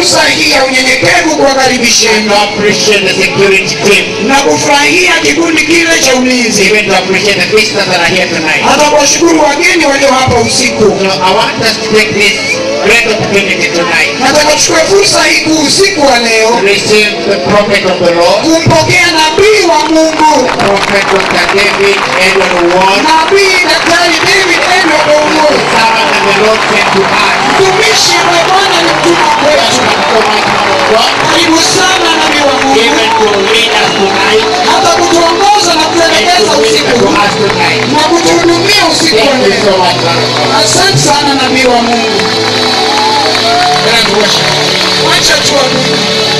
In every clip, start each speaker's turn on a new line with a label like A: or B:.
A: fursa hii ya unyenyekevu kuwakaribisheni
B: to appreciate the security team,
A: na kufurahia kikundi kile cha ulinzi
B: even to appreciate the visitors that are here tonight.
A: hata kuwashukuru wageni walio hapa usiku
B: So I want us to take this great opportunity tonight
A: nataka tuchukue fursa hii kuu usiku wa
B: to
A: leo
B: receive the prophet of the Lord,
A: kumpokea nabii wa mungu
B: Prophet Dr. David Edward Ward,
A: nabii daktari david edward
B: the
A: owuor
B: servant that the Lord sent to us.
A: mtumishi ambaye bwana alimtuma kwetu
B: Welcome so much, man of God,
A: karibu sana nabii wa mungu
B: even to lead us tonight
A: hata kutuongoza na
B: and
A: kuelekeza
B: to minister
A: usiku
B: to
A: huu
B: us tonight.
A: na kutuhudumia usiku wa
B: Thank you
A: leo
B: so much, man of God.
A: asante sana nabii wa mungu Grand worship. wacha tuabudu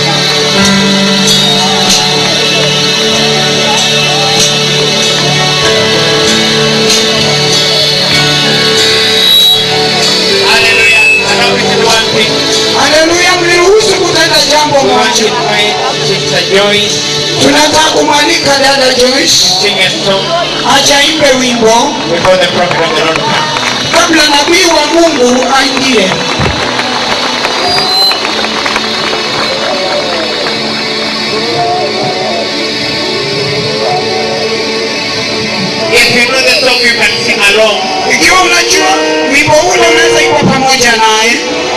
B: Hallelujah. And now we can do one thing.
A: haleluya mliruhusu kutenda jambo
B: We want to
A: moja
B: invite Sister Joyce
A: tunataka kumwalika dada joyce
B: sing a song
A: achaimbe wimbo
B: before the prophet of the Lord comes.
A: kabla nabii wa mungu aingie
B: If you know the song, you can sing along.
A: ikiwa unajua wimbo ule unaweza iwa pamoja naye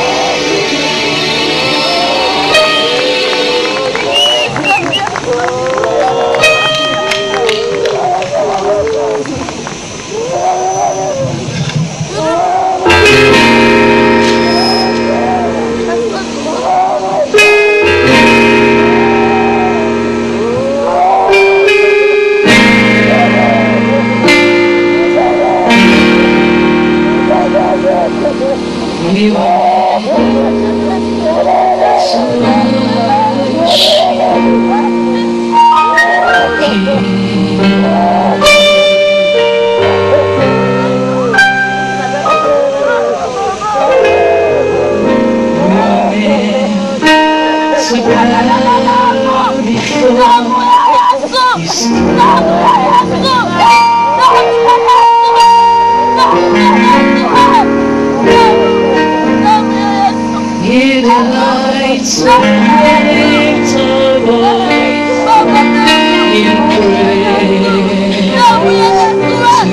C: He delights in lift our voice in praise.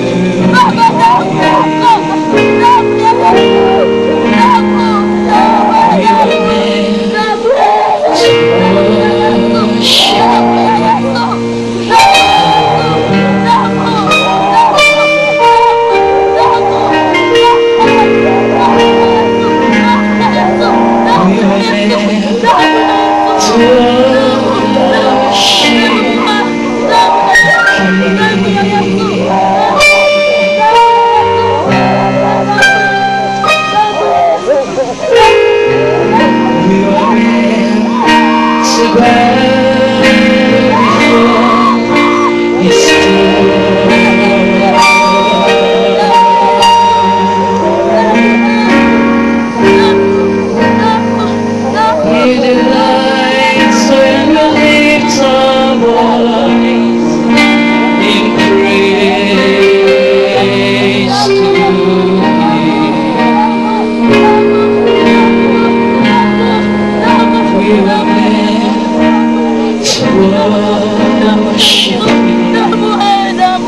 C: We are meant to bow before His throne. He delights when we lift our voice in praise to Him. We are meant to worship Him.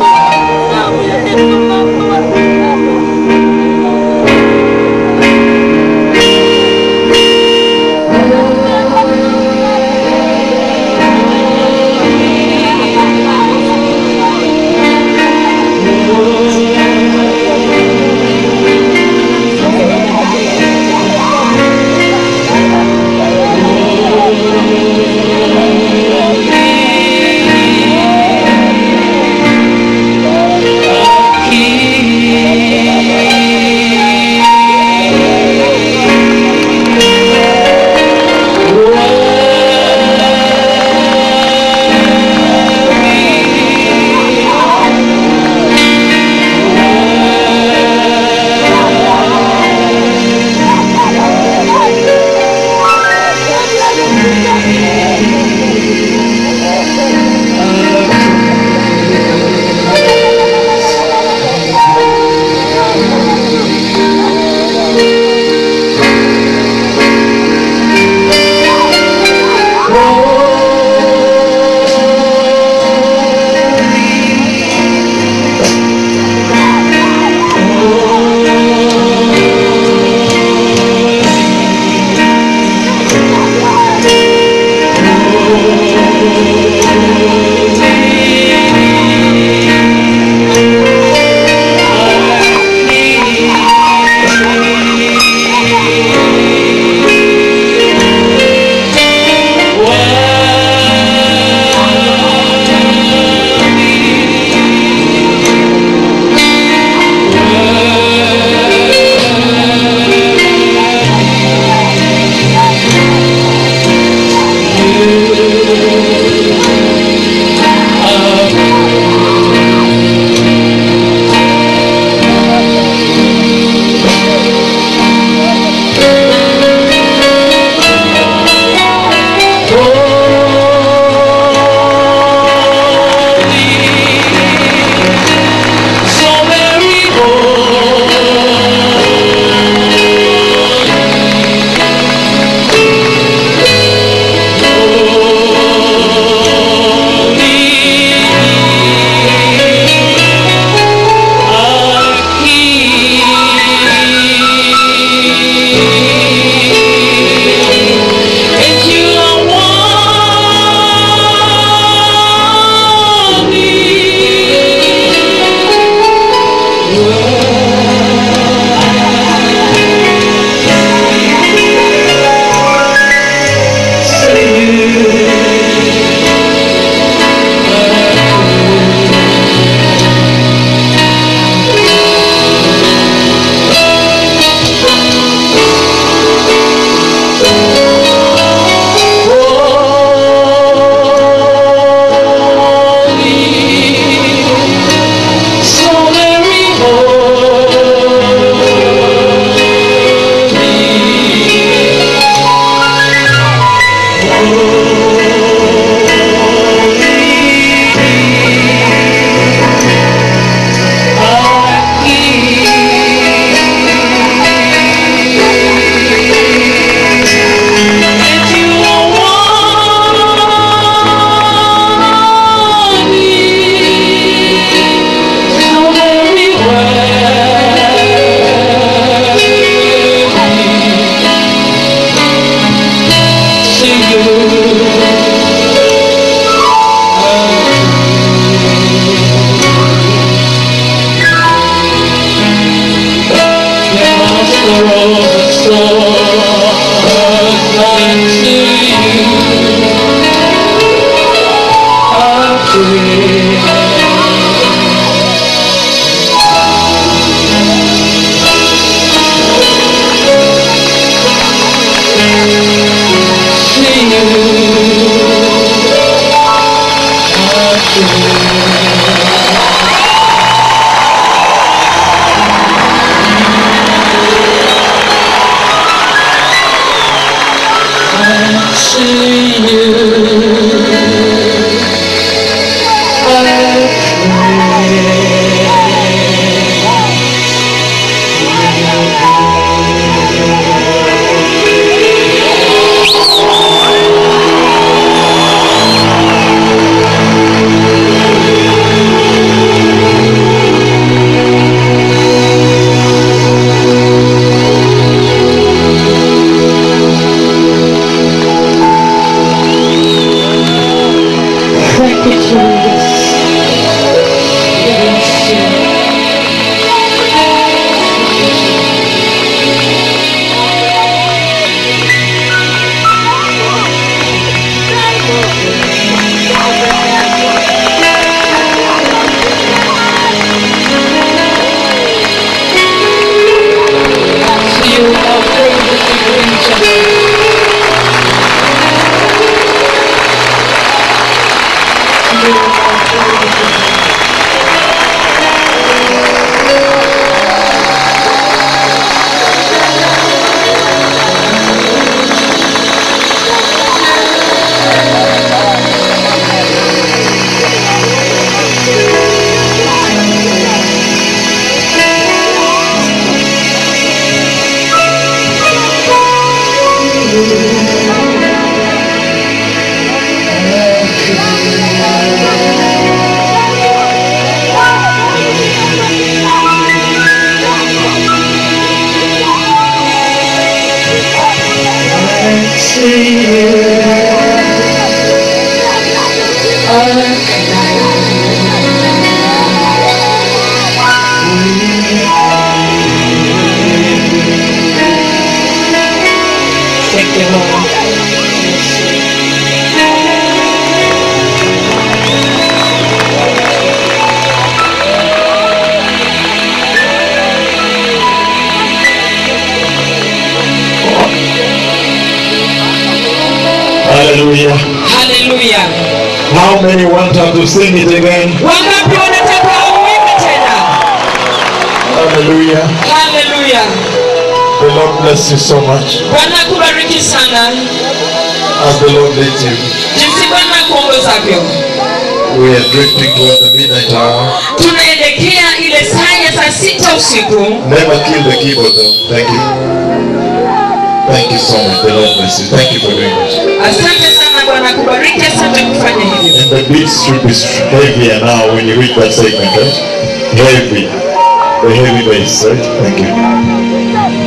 C: to you. I Thank you, Jesus. Yes, you. You are worthy to be praised. You are worthy. to you. Thank you, Lord.
D: Hallelujah.
A: haleluya
D: How many want us to sing it again?
A: wangapi wanataka uimbe tena
D: Hallelujah.
A: haleluya
D: The Lord bless you so much
A: bwana kubariki sana
D: as the Lord leads you.
A: jinsi bwana kuongozavyo
D: We are drifting towards the midnight hour.
A: tunaelekea ile saa ya saa sita usiku
D: Never kill the keyboard though. Thank you. Thank you so much. The Lord bless you. Thank you for doing this.
A: asante sana bwana kubariki asante kufanya hivyo
D: And the beats should be heavier now when you reach that segment, right? Heavy. The heavy bass, right? Thank you.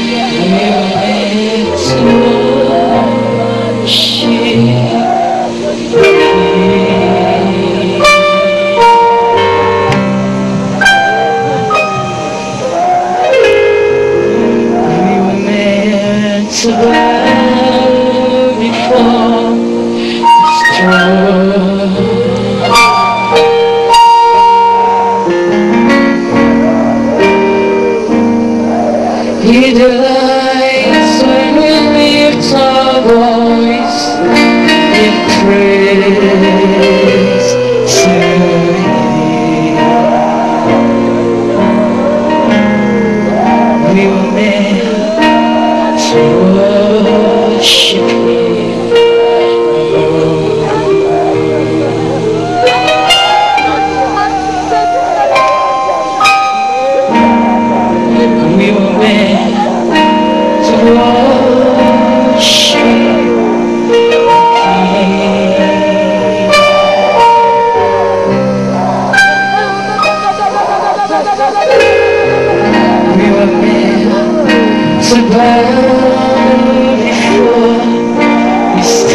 C: To bow before His throne. He delights when we lift our voice in praise to Him. We were meant to worship Him. We were meant to worship Him. We were meant to bow before His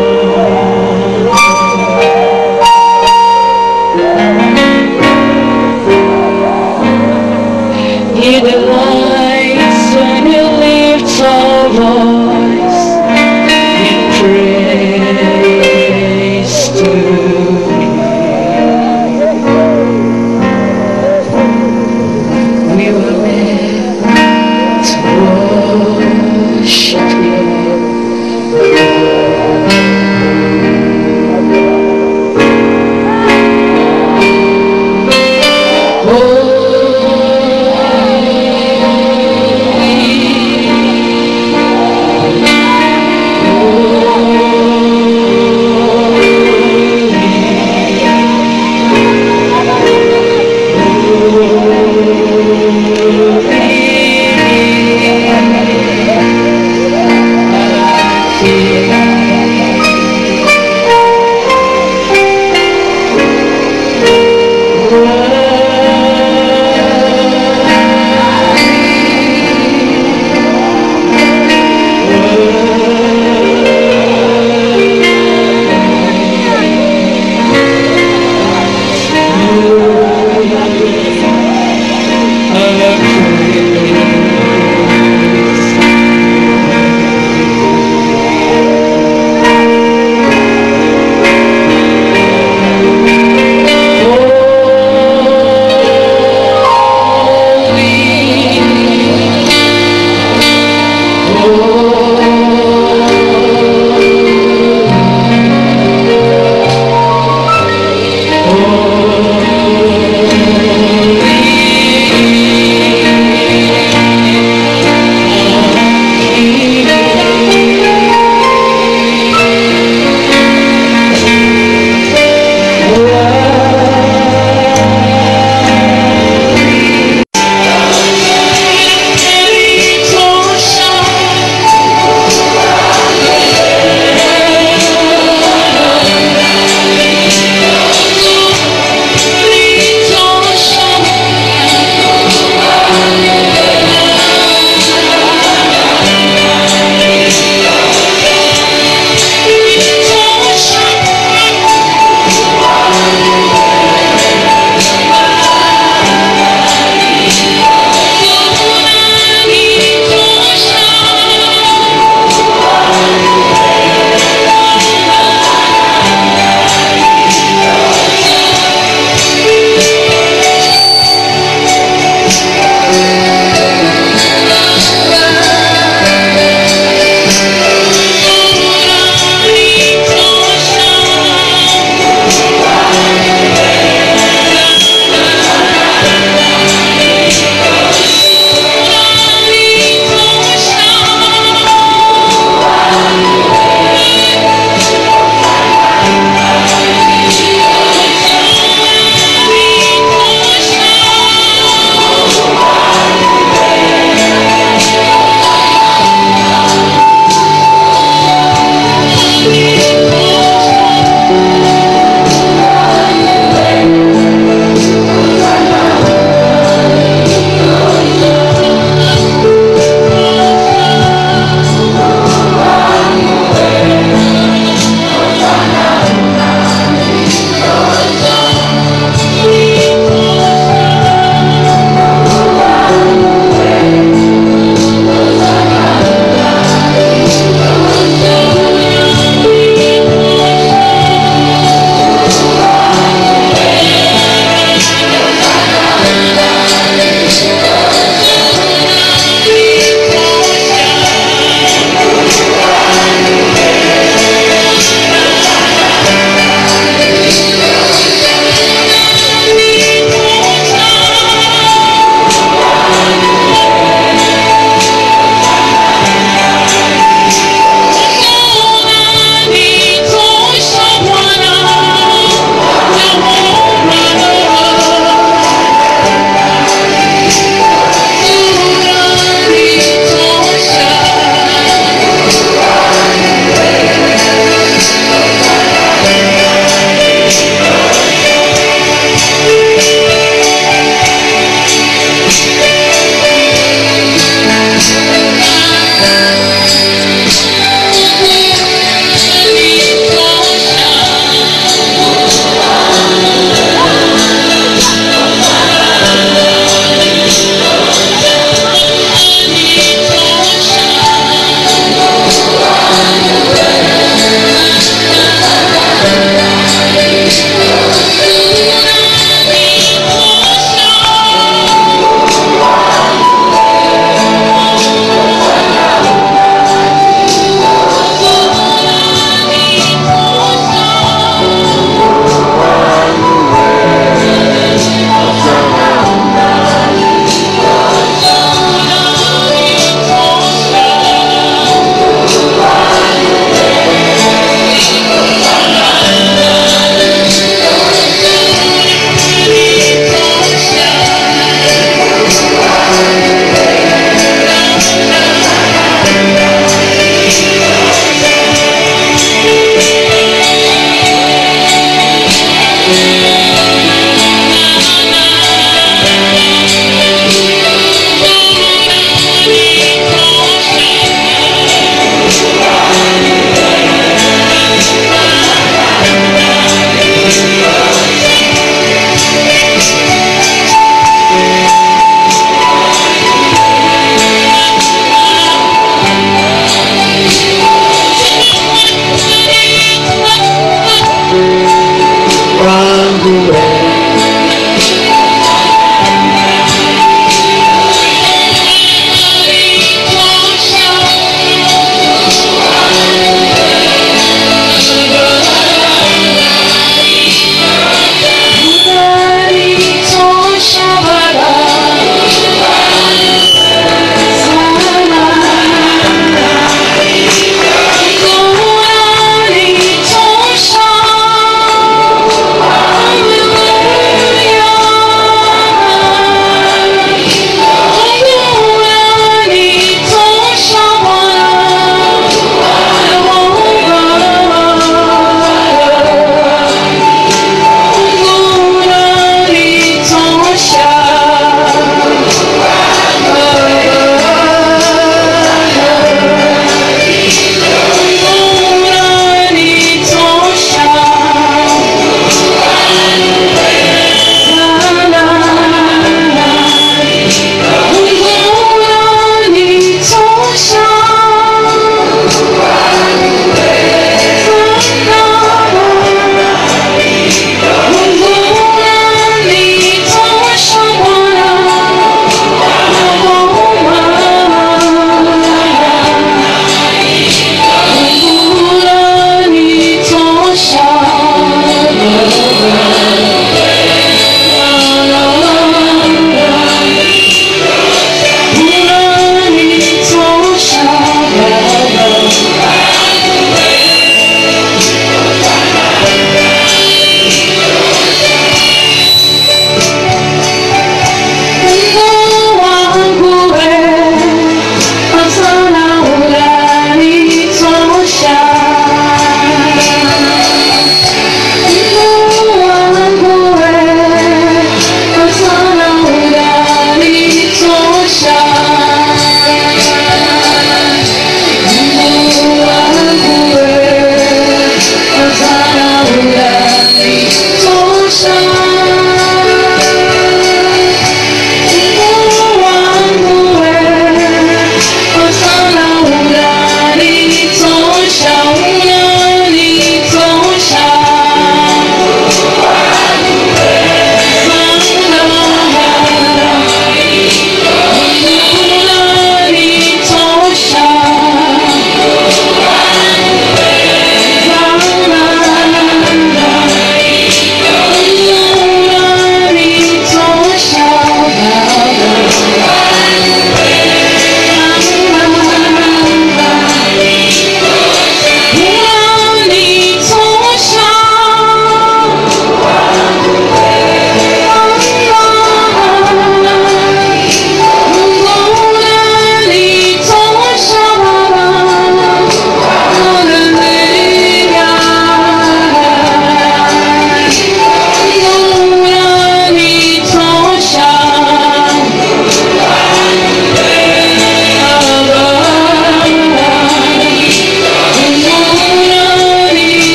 C: throne. He delights when we lift our voice in praise to Him. We were meant to worship Him.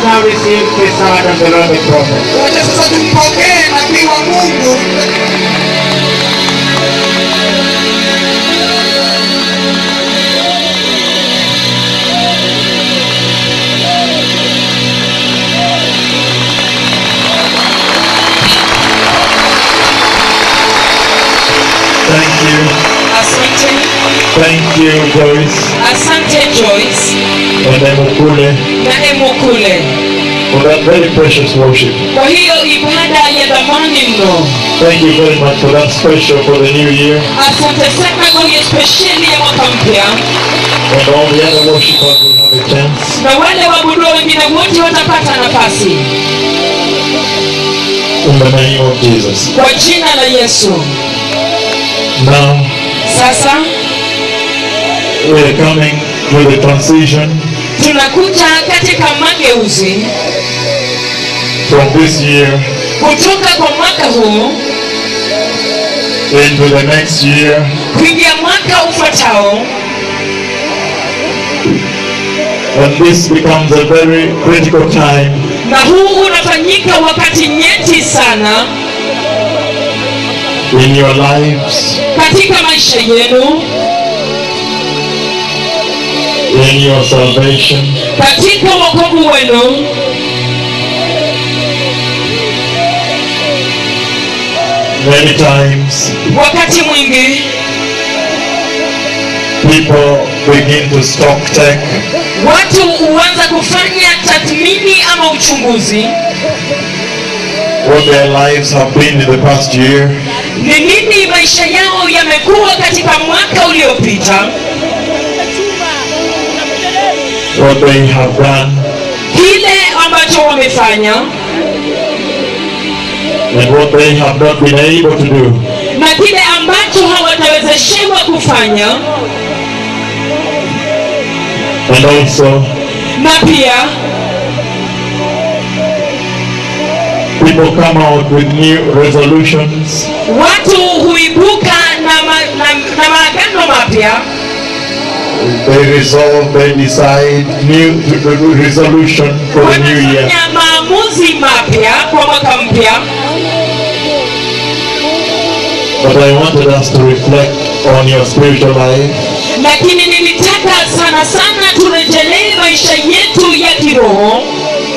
B: now receive the son of the Lord the prophet.
A: wacha sasa tumpokee nabii wa mungu
D: Thank you.
C: Asante,
D: Thank you, Joyce
C: asante Joyce
D: and Emukule,
C: na Emukule
D: for that very precious worship.
C: kwa hiyo ibada ya dhamani mno.
D: Thank you very much for that special for the new year
C: Asante sana kwa hiyo spesheli ya mwaka mpya,
D: and all the other worshipers will have a chance.
C: na wale waabudu wengine wote watapata nafasi
D: In the name of Jesus.
C: kwa jina la Yesu.
D: Now
C: Sasa
D: we are coming to the transition
C: tunakuja katika mageuzi
D: from this year
C: kutoka kwa mwaka huu
D: into the next year
C: kuingia mwaka ufuatao,
D: and this becomes a very critical time
C: na huu unafanyika wakati nyeti sana
D: in your lives,
C: katika maisha yenu,
D: in your salvation,
C: katika wokovu wenu.
D: many times
C: Wakati mwingi
D: people begin to stock take
C: watu huanza kufanya tathmini ama uchunguzi,
D: what their lives have been in the past year
C: ni nini maisha yao yamekuwa katika mwaka uliopita,
D: what they have done
C: kile ambacho wamefanya
D: and what they have not been able to do.
C: na kile ambacho hawatawezeshewa kufanya,
D: And also
C: na pia
D: people come out with new resolutions
C: watu huibuka na, ma, na, na maagano mapya
D: they resolve, they decide new resolution for the new year.
C: wanafanya maamuzi mapya kwa mwaka mpya
D: But I wanted us to reflect on your spiritual life
C: lakini nilitaka sana sana turejelee maisha yetu ya kiroho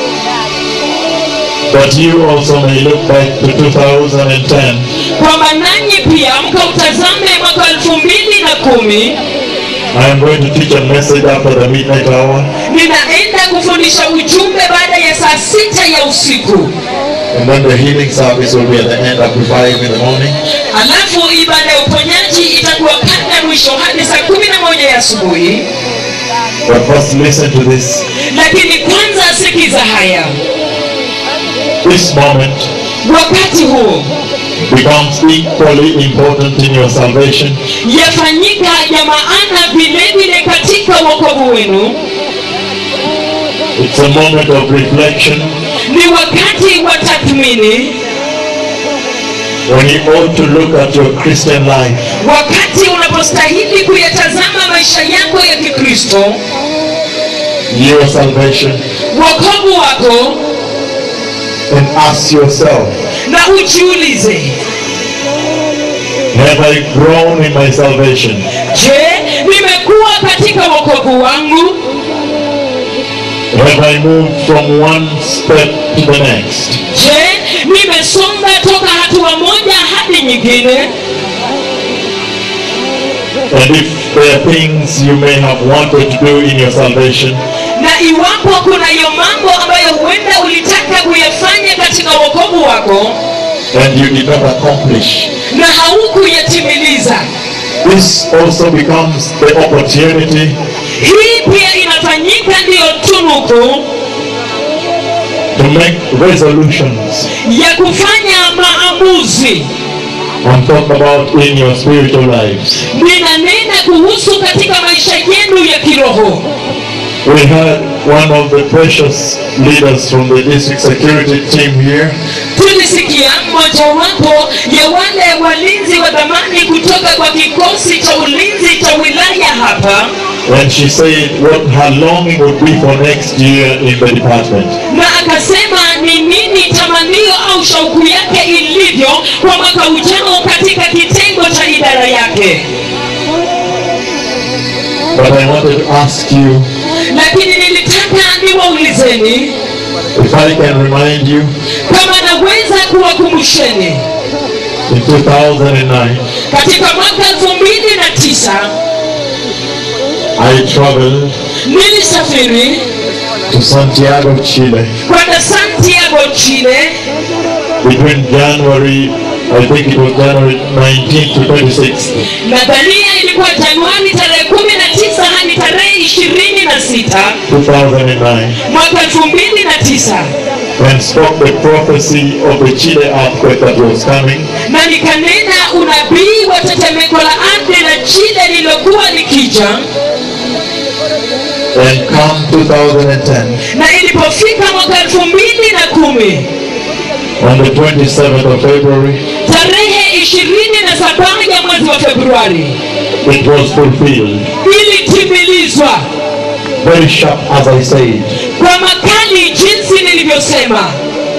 D: that you also may look back to 2010
C: kwamba nanyi pia mkautazame mwaka elfu mbili na kumi
D: I am going to teach a message after the midnight hour
C: ninaenda kufundisha ujumbe baada ya saa sita ya usiku
D: and then the healing service will be at the end after 5 in the morning.
C: alafu ibada ya uponyaji itakuwa kabla mwisho hadi saa kumi na moja ya asubuhi
D: But first listen to this.
C: lakini kwanza sikiza haya
D: This moment
C: wakati huu
D: becomes equally important in your salvation
C: yafanyika ya maana vile vile katika wokovu wenu
D: It's a moment of reflection
C: ni wakati wa tathmini
D: when you ought to look at your Christian life
C: wakati unapostahili kuyatazama maisha yako ya kikristo
D: your salvation
C: wokovu wako
D: and ask yourself,
C: na ujiulize
D: have I grown in my salvation?
C: je nimekuwa katika wokovu wangu
D: Have I moved from one step to the next?
C: je nimesonga toka hatua moja hadi nyingine
D: And if there are things you may have wanted to do in your salvation,
C: na iwapo kuna hiyo mambo ambayo huenda ulitaka kuyafanya katika wokovu wako
D: and you did not accomplish,
C: na haukuyatimiliza
D: this also becomes the opportunity
C: hii pia inafanyika ndiyo tunuku
D: to make resolutions.
C: ya kufanya maamuzi
D: I'm talking about in your spiritual lives.
C: ninanena kuhusu katika maisha yenu ya kiroho
D: We had one of the precious leaders from the district security team here
C: tulisikia mojawapo ya wale walinzi wa dhamani kutoka kwa kikosi cha ulinzi cha wilaya hapa
D: And she said what her longing would be for next year in the department.
C: na akasema ni nini tamanio au shauku yake ilivyo kwa mwaka ujao katika kitengo cha idara yake
D: But I wanted to ask you
C: lakini nilitaka niwaulizeni
D: if I can remind you
C: kama naweza kuwakumbusheni
D: in 2009
C: katika mwaka elfu mbili na tisa
D: I traveled
C: nilisafiri
D: to Santiago, Chile
C: kwenda santiago chile
D: between January, I think it was January 19th to 26th.
C: nadhania ilikuwa januari tarehe kumi na tisa hadi tarehe ishirini na sita
D: 2009
C: mwaka elfu mbili na tisa
D: and spoke the prophecy of the Chile earthquake that was coming
C: na nikanena unabii wa tetemeko la ardhi la chile lililokuwa likija
D: and come 2010
C: na ilipofika mwaka elfu mbili na kumi
D: on the 27th of February
C: tarehe ishirini na saba ya mwezi wa februari
D: it was fulfilled
C: ilitimilizwa
D: very sharp as I said
C: kwa makali jinsi nilivyosema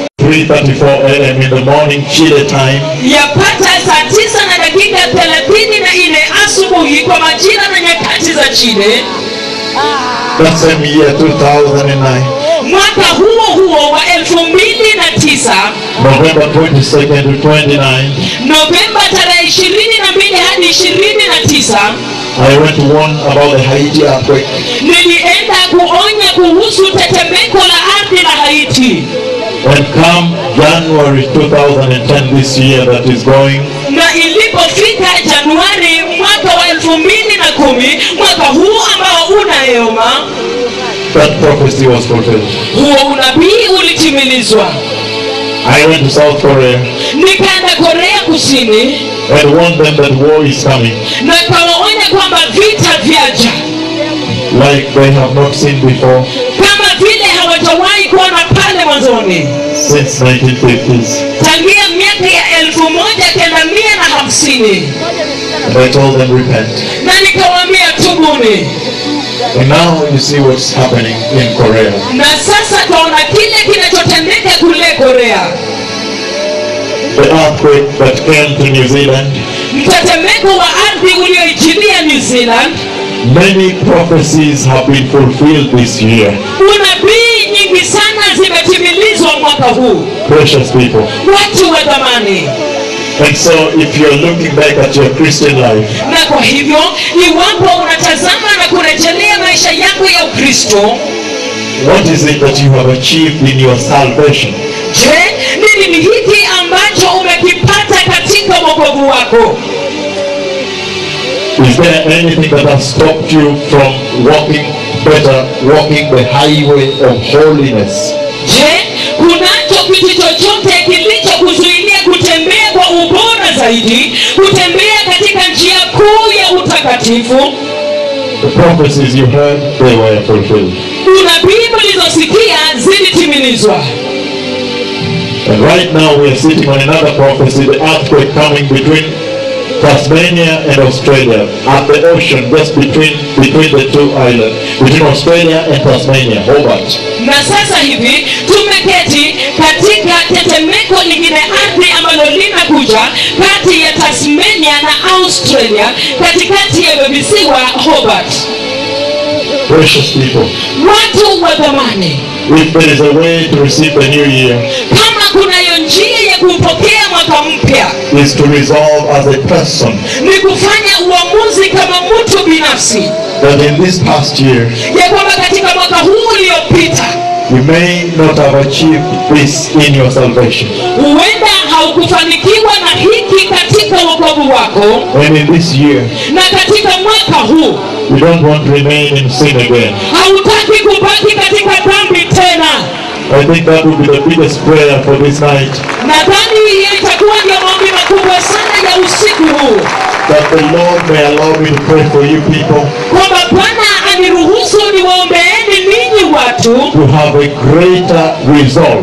D: 3.34 a.m. in the morning Chile time
C: yapata saa tisa na dakika thelathini na nne asubuhi kwa majira na nyakati za chile
D: that same year 2009
C: mwaka huo huo wa elfu mbili na tisa
D: November 22nd to 29
C: novemba tarehe ishirini na mbili hadi ishirini na tisa
D: I went to warn about the Haiti earthquake
C: nilienda kuonya kuhusu tetemeko la ardhi la haiti
D: and come January 2010 this year that is going
C: na ilipofika januari mwaka wa elfu mbili na kumi mwaka huu ambao unayooma
D: that prophecy was fulfilled
C: huo unabii ulitimilizwa
D: I went to South Korea
C: nikaenda korea kusini
D: and warned them that war is coming
C: na kawaonya kwamba vita vyaja
D: like they have not seen before
C: kama vile hawajawahi kuona pale mwanzoni
D: since 1950s.
C: tangia miaka ya elfu moja kenda mia na hamsini
D: And I told them repent.
C: na nikawaambia tubuni
D: And now you see what's happening in Korea.
C: na sasa twaona kile kinachotendeka kule korea
D: The earthquake that came to New Zealand,
C: mtetemeko wa ardhi ulioijilia new zealand
D: many prophecies have been fulfilled this year.
C: unabii nyingi sana zimetimilizwa mwaka huu
D: Precious people.
C: watu wa dhamani
D: And so if you're looking back at your Christian life,
C: na kwa hivyo iwapo unatazama na kurejelea maisha yako ya ukristo
D: what is it that you have achieved in your salvation?
C: je nini ni hiki ambacho umekipata katika wokovu wako
D: Is there anything that has stopped you from walking better, walking the highway of holiness?
C: je kunacho kitu chochote kilichokuzuilia kutembea kwa ubora zaidi kutembea katika njia kuu ya utakatifu
D: The prophecies you heard, they were fulfilled.
C: unabii mlizosikia zilitimilizwa
D: And right now we are sitting on another prophecy, the earthquake coming between Tasmania and Australia, at the ocean, just between between the two islands, between Australia and Tasmania, Hobart.
C: na sasa hivi tumeketi katika tetemeko lingine ardhi ambalo linakuja kati ya tasmania na australia katikati ya visiwa hobart
D: Precious people,
C: watu wa dhamani
D: if there is a way to receive the new year,
C: kama kunayo njia ya kuupokea mwaka mpya
D: is to resolve as a person
C: ni kufanya uamuzi kama mtu binafsi
D: that in this past year
C: ya kwamba katika mwaka huu uliopita
D: you may not have achieved this in your salvation.
C: huenda haukufanikiwa na hiki katika wokovu wako
D: And in this year,
C: na katika mwaka huu
D: you don't want to remain in sin again.
C: hautaki kubaki katika dhambi tena
D: I think that would be the biggest prayer for this night.
C: nadhani hiyo itakuwa ndio maombi makubwa sana ya usiku huu
D: That the Lord may allow me to pray for you people
C: kwamba bwana aniruhusu niwaombeeni ninyi watu
D: to have a greater resolve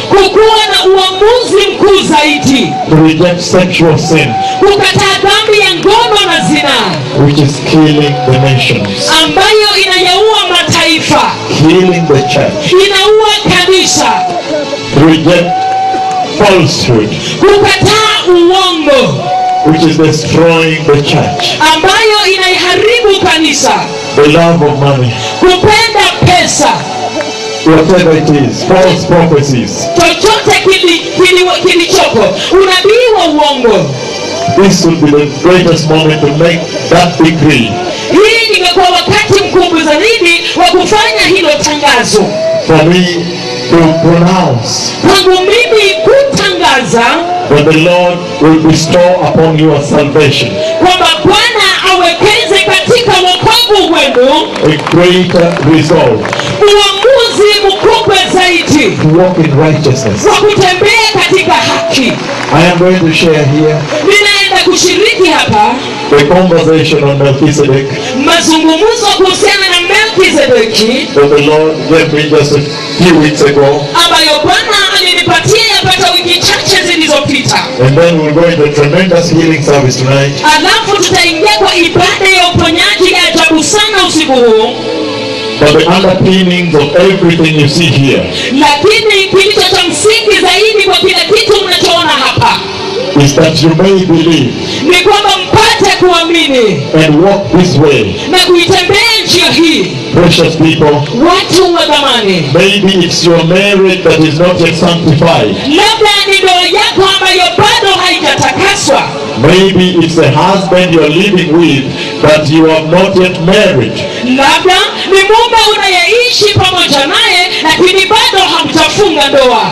C: kukuwa na uamuzi mkuu zaidi
D: to reject sexual sin,
C: kukataa dhambi ya ngono na zinaa
D: which is killing the nations,
C: ambayo inayaua mataifa
D: killing the church,
C: inaua kanisa
D: to reject falsehood,
C: kukataa uongo
D: which is destroying the church,
C: ambayo inaiharibu kanisa
D: the love of money,
C: kupenda pesa
D: whatever it is, false prophecies.
C: chochote kili- kili- kilichoko unabii wa uongo
D: This would be the greatest moment to make that decree
C: hii ingekuwa wakati mkubwa zaidi wa kufanya hilo tangazo
D: for me to pronounce
C: kwangu mimi kutangaza
D: that the Lord will bestow upon you a salvation,
C: kwamba bwana awekeze katika wokovu wenu
D: a greater resolve
C: uamuzi mkubwa zaidi
D: to walk in righteousness.
C: wa kutembea katika haki
D: I am going to share here
C: ninaenda kushiriki hapa
D: the conversation on Melchizedek
C: mazungumzo kuhusiana na melkizedeki
D: that the Lord gave me just a few weeks ago.
C: ambayo bwana alinipatia yapata wiki chache zilizopita
D: And then we'll go into a tremendous healing service tonight.
C: alafu tutaingia kwa ibada ya uponyaji ya ajabu sana usiku huu
D: But the underpinnings of everything you see here
C: lakini kilicho cha msingi zaidi kwa kila kitu mnachoona hapa
D: is that you may believe
C: ni kwamba mpate kuamini
D: and walk this way.
C: na kuitembea njia hii
D: Precious people,
C: watu wa dhamani
D: maybe it's your marriage that is not yet sanctified.
C: labda ni ndoa yako ambayo bado haijatakaswa
D: Maybe it's the husband you're living with that you have not yet married.
C: labda ni mume unayeishi pamoja naye lakini bado hamjafunga ndoa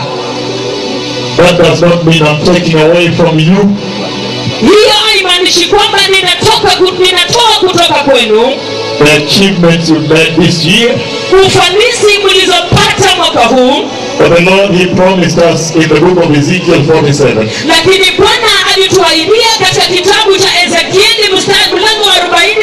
D: That does not mean I'm taking away from you.
C: hiyo haimaanishi kwamba ninatoka ku- ninatoa kutoka kwenu
D: The achievements you've made this year.
C: ufanisi mlizopata mwaka huu
D: But the Lord, He promised us in the book of Ezekiel 47
C: lakini bwana alituahidia katika kitabu cha ezekieli mstari mlango wa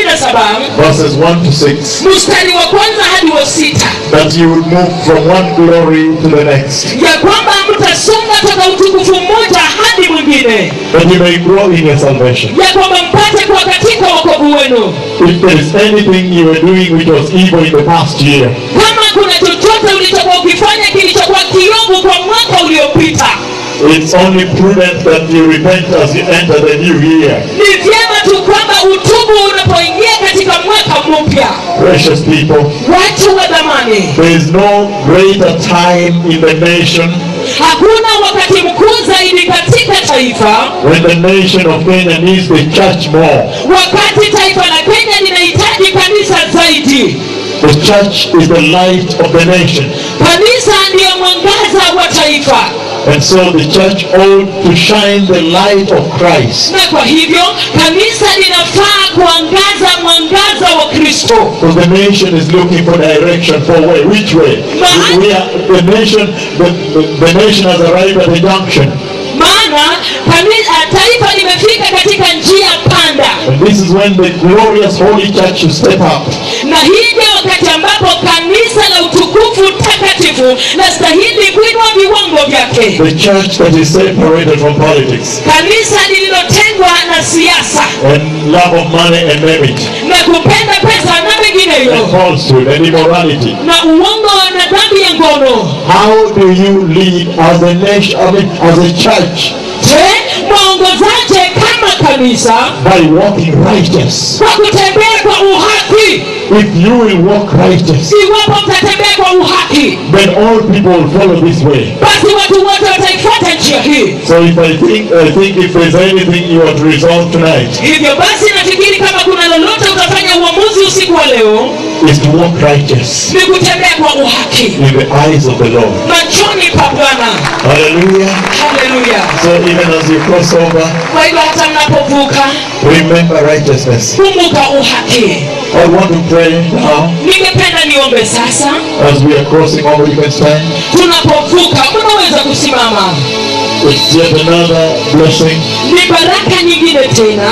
C: 47
D: verses 1 to 6
C: mstari wa kwanza hadi wa sita
D: that you would move from one glory to the next.
C: ya kwamba mtasonga toka utukufu mmoja hadi mwingine
D: That you may grow in your salvation.
C: ya kwamba mpate kuwa katika wokovu wenu
D: If there is anything you were doing which was evil in the past year,
C: kama kuna chochote ulichokuwa ukifanya kilichokuwa kiovu kwa mwaka uliopita
D: it's only prudent that you repent as you enter the new year.
C: ni vyema tu kwamba utubu unapoingia katika mwaka mpya
D: Precious people,
C: watu wa dhamani
D: there is no greater time in the nation
C: hakuna wakati mkuu zaidi katika taifa
D: when the nation of Kenya needs the church more.
C: wakati taifa la kenya linahitaji kanisa zaidi
D: The church is the light of the nation.
C: kanisa ndiyo mwangaza wa taifa
D: And so the church ought to shine the light of Christ.
C: na kwa hivyo kanisa linafaa kuangaza mwangaza wa kristo
D: Because the nation is looking for direction for way. Which way?
C: But-
D: We are, the nation, the, the, the nation has arrived at a junction.
C: maana kanisa, taifa limefika katika njia panda
D: And this is when the glorious holy church should step up
C: na hii ndio wakati ambapo kanisa la utukufu takatifu lastahili kuinua viwango vyake
D: the church that is separated from politics
C: kanisa lililotengwa na siasa
D: and love of money and merit
C: na kupenda pesa na
D: and
C: mengineyo
D: falsehood and immorality.
C: na uongo na dhambi ya ngono
D: How do you lead as a nation, I mean, as a church
C: je mwaongozaje kama kanisa
D: by walking righteous?
C: kwa kutembea kwa uhaki
D: If you will walk righteous,
C: iwapo mtatembea kwa uhaki
D: then all people will follow this way.
C: basi watu wote wataifuata njia hii
D: So if I think, I think if there's anything you want to resolve tonight,
C: hivyo basi nafikiri kama kuna lolote utafanya uamuzi usiku wa leo
D: is to walk righteous
C: ni kutembea kwa uhaki
D: in the eyes of the Lord.
C: machoni pa bwana
D: Hallelujah.
C: haleluya
D: So even as you cross over,
C: kwa hivyo hata mnapovuka
D: remember righteousness.
C: kumbuka uhaki
D: I want to pray now
C: ningependa niombe sasa
D: as we are crossing over. You can stand.
C: tunapovuka mnaweza kusimama
D: It's yet another blessing
C: ni baraka nyingine tena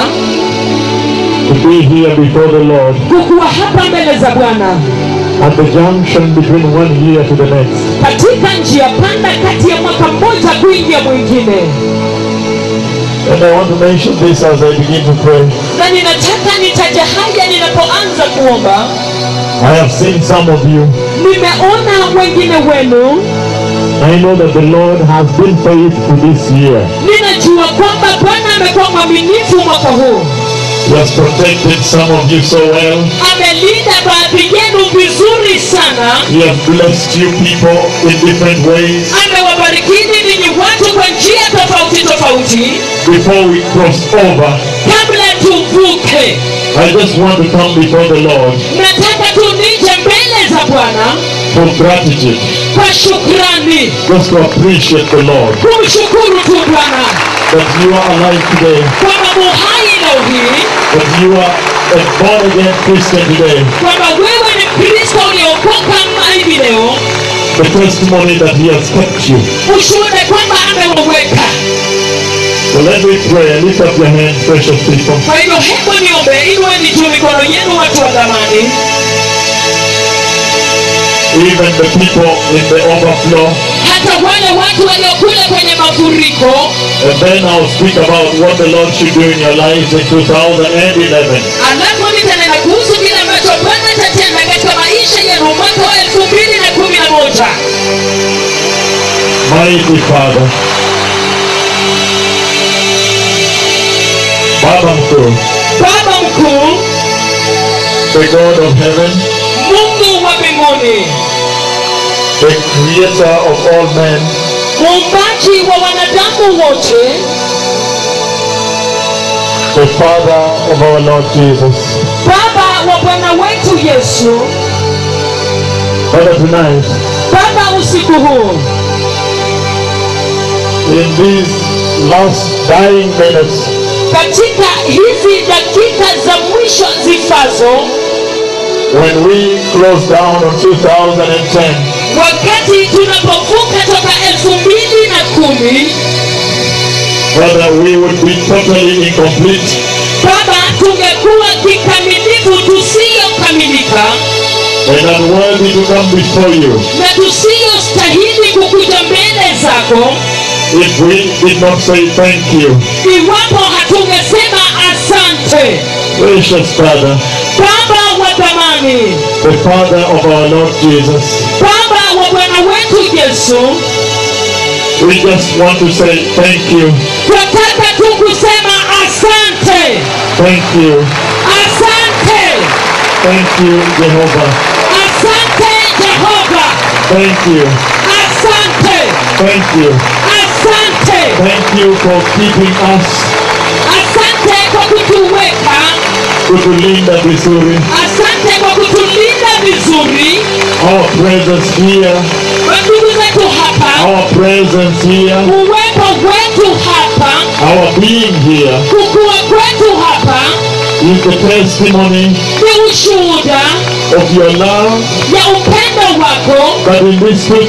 D: to be here before the Lord
C: kukuwa hapa mbele za bwana
D: at the junction between one year to the next.
C: katika njia panda kati ya mwaka mmoja kuingia mwingine
D: And I want to mention this as I begin to pray.
C: na ninataka nitaje haya ninapoanza kuomba
D: I have seen some of you.
C: nimeona wengine wenu
D: I know that the Lord has been faithful this year.
C: ninajua kwamba bwana amekuwa mwaminifu mwaka huu
D: He has protected some of you so well.
C: amelinda baadhi yenu vizuri sana
D: He has blessed you people in different ways.
C: amewabarikini ninyi watu kwa njia tofauti tofauti
D: Before we cross over,
C: kabla tuvuke
D: I just want to come before the Lord
C: nataka tu nije mbele za bwana
D: for gratitude,
C: kwa shukrani
D: just to appreciate the Lord
C: kumshukuru tu bwana
D: that you are alive today,
C: kwamba muhai leo hii
D: that you are a born again Christian today.
C: kwamba wewe ni kristo uliokoka hivi leo
D: The testimony that He has kept you.
C: ushuhude kwamba amewaweka
D: So let me pray. Lift up your hands, precious people.
C: kwa hivyo hebu niombe inueni juu mikono yenu watu wa dhamani
D: Even the people in the overflow.
C: hata wale watu waliokule kwenye mafuriko
D: And then I'll speak about what the Lord should do in your lives in 2011.
C: alafu nitanena kuhusu kile ambacho bwana atatenda katika maisha yenu mwaka wa elfu mbili na kumi na moja
D: Mighty Father. Baba mkuu,
C: baba mkuu
D: the God of heaven,
C: mungu wa mbinguni
D: the creator of all men,
C: muumbaji wa wanadamu wote
D: the Father of our Lord Jesus.
C: baba wa bwana wetu yesu
D: Father, tonight,
C: baba usiku huu
D: in these last dying minutes,
C: katika hizi dakika za mwisho zifazo
D: when we close down on 2010,
C: wakati tunapovuka toka elfu mbili na kumi
D: Father, we would be totally incomplete
C: baba tungekuwa kikamilifu tusiyokamilika
D: and unworthy to come before you
C: na tusiyostahili kukuja mbele zako
D: if we did not say thank you.
C: iwapo hatungesema asante
D: Precious Father,
C: baba wa dhamani
D: the Father of our Lord Jesus,
C: baba wa bwana wetu yesu
D: we just want to say thank you,
C: twataka tu kusema asante
D: thank you,
C: asante
D: thank you, Jehovah,
C: asante jehova
D: thank you,
C: asante
D: thank you,
C: asante
D: thank you for keeping us,
C: asante kwa kutuweka
D: kutulinda vizuri,
C: asante kwa kutulinda vizuri
D: our presence here,
C: ndugu zetu hapa
D: our presence here,
C: uwepo wetu hapa
D: our being here
C: kukua kwetu hapa
D: is the testimony
C: ni ushuhuda
D: of your love
C: ya upendo wako
D: that in this 2010,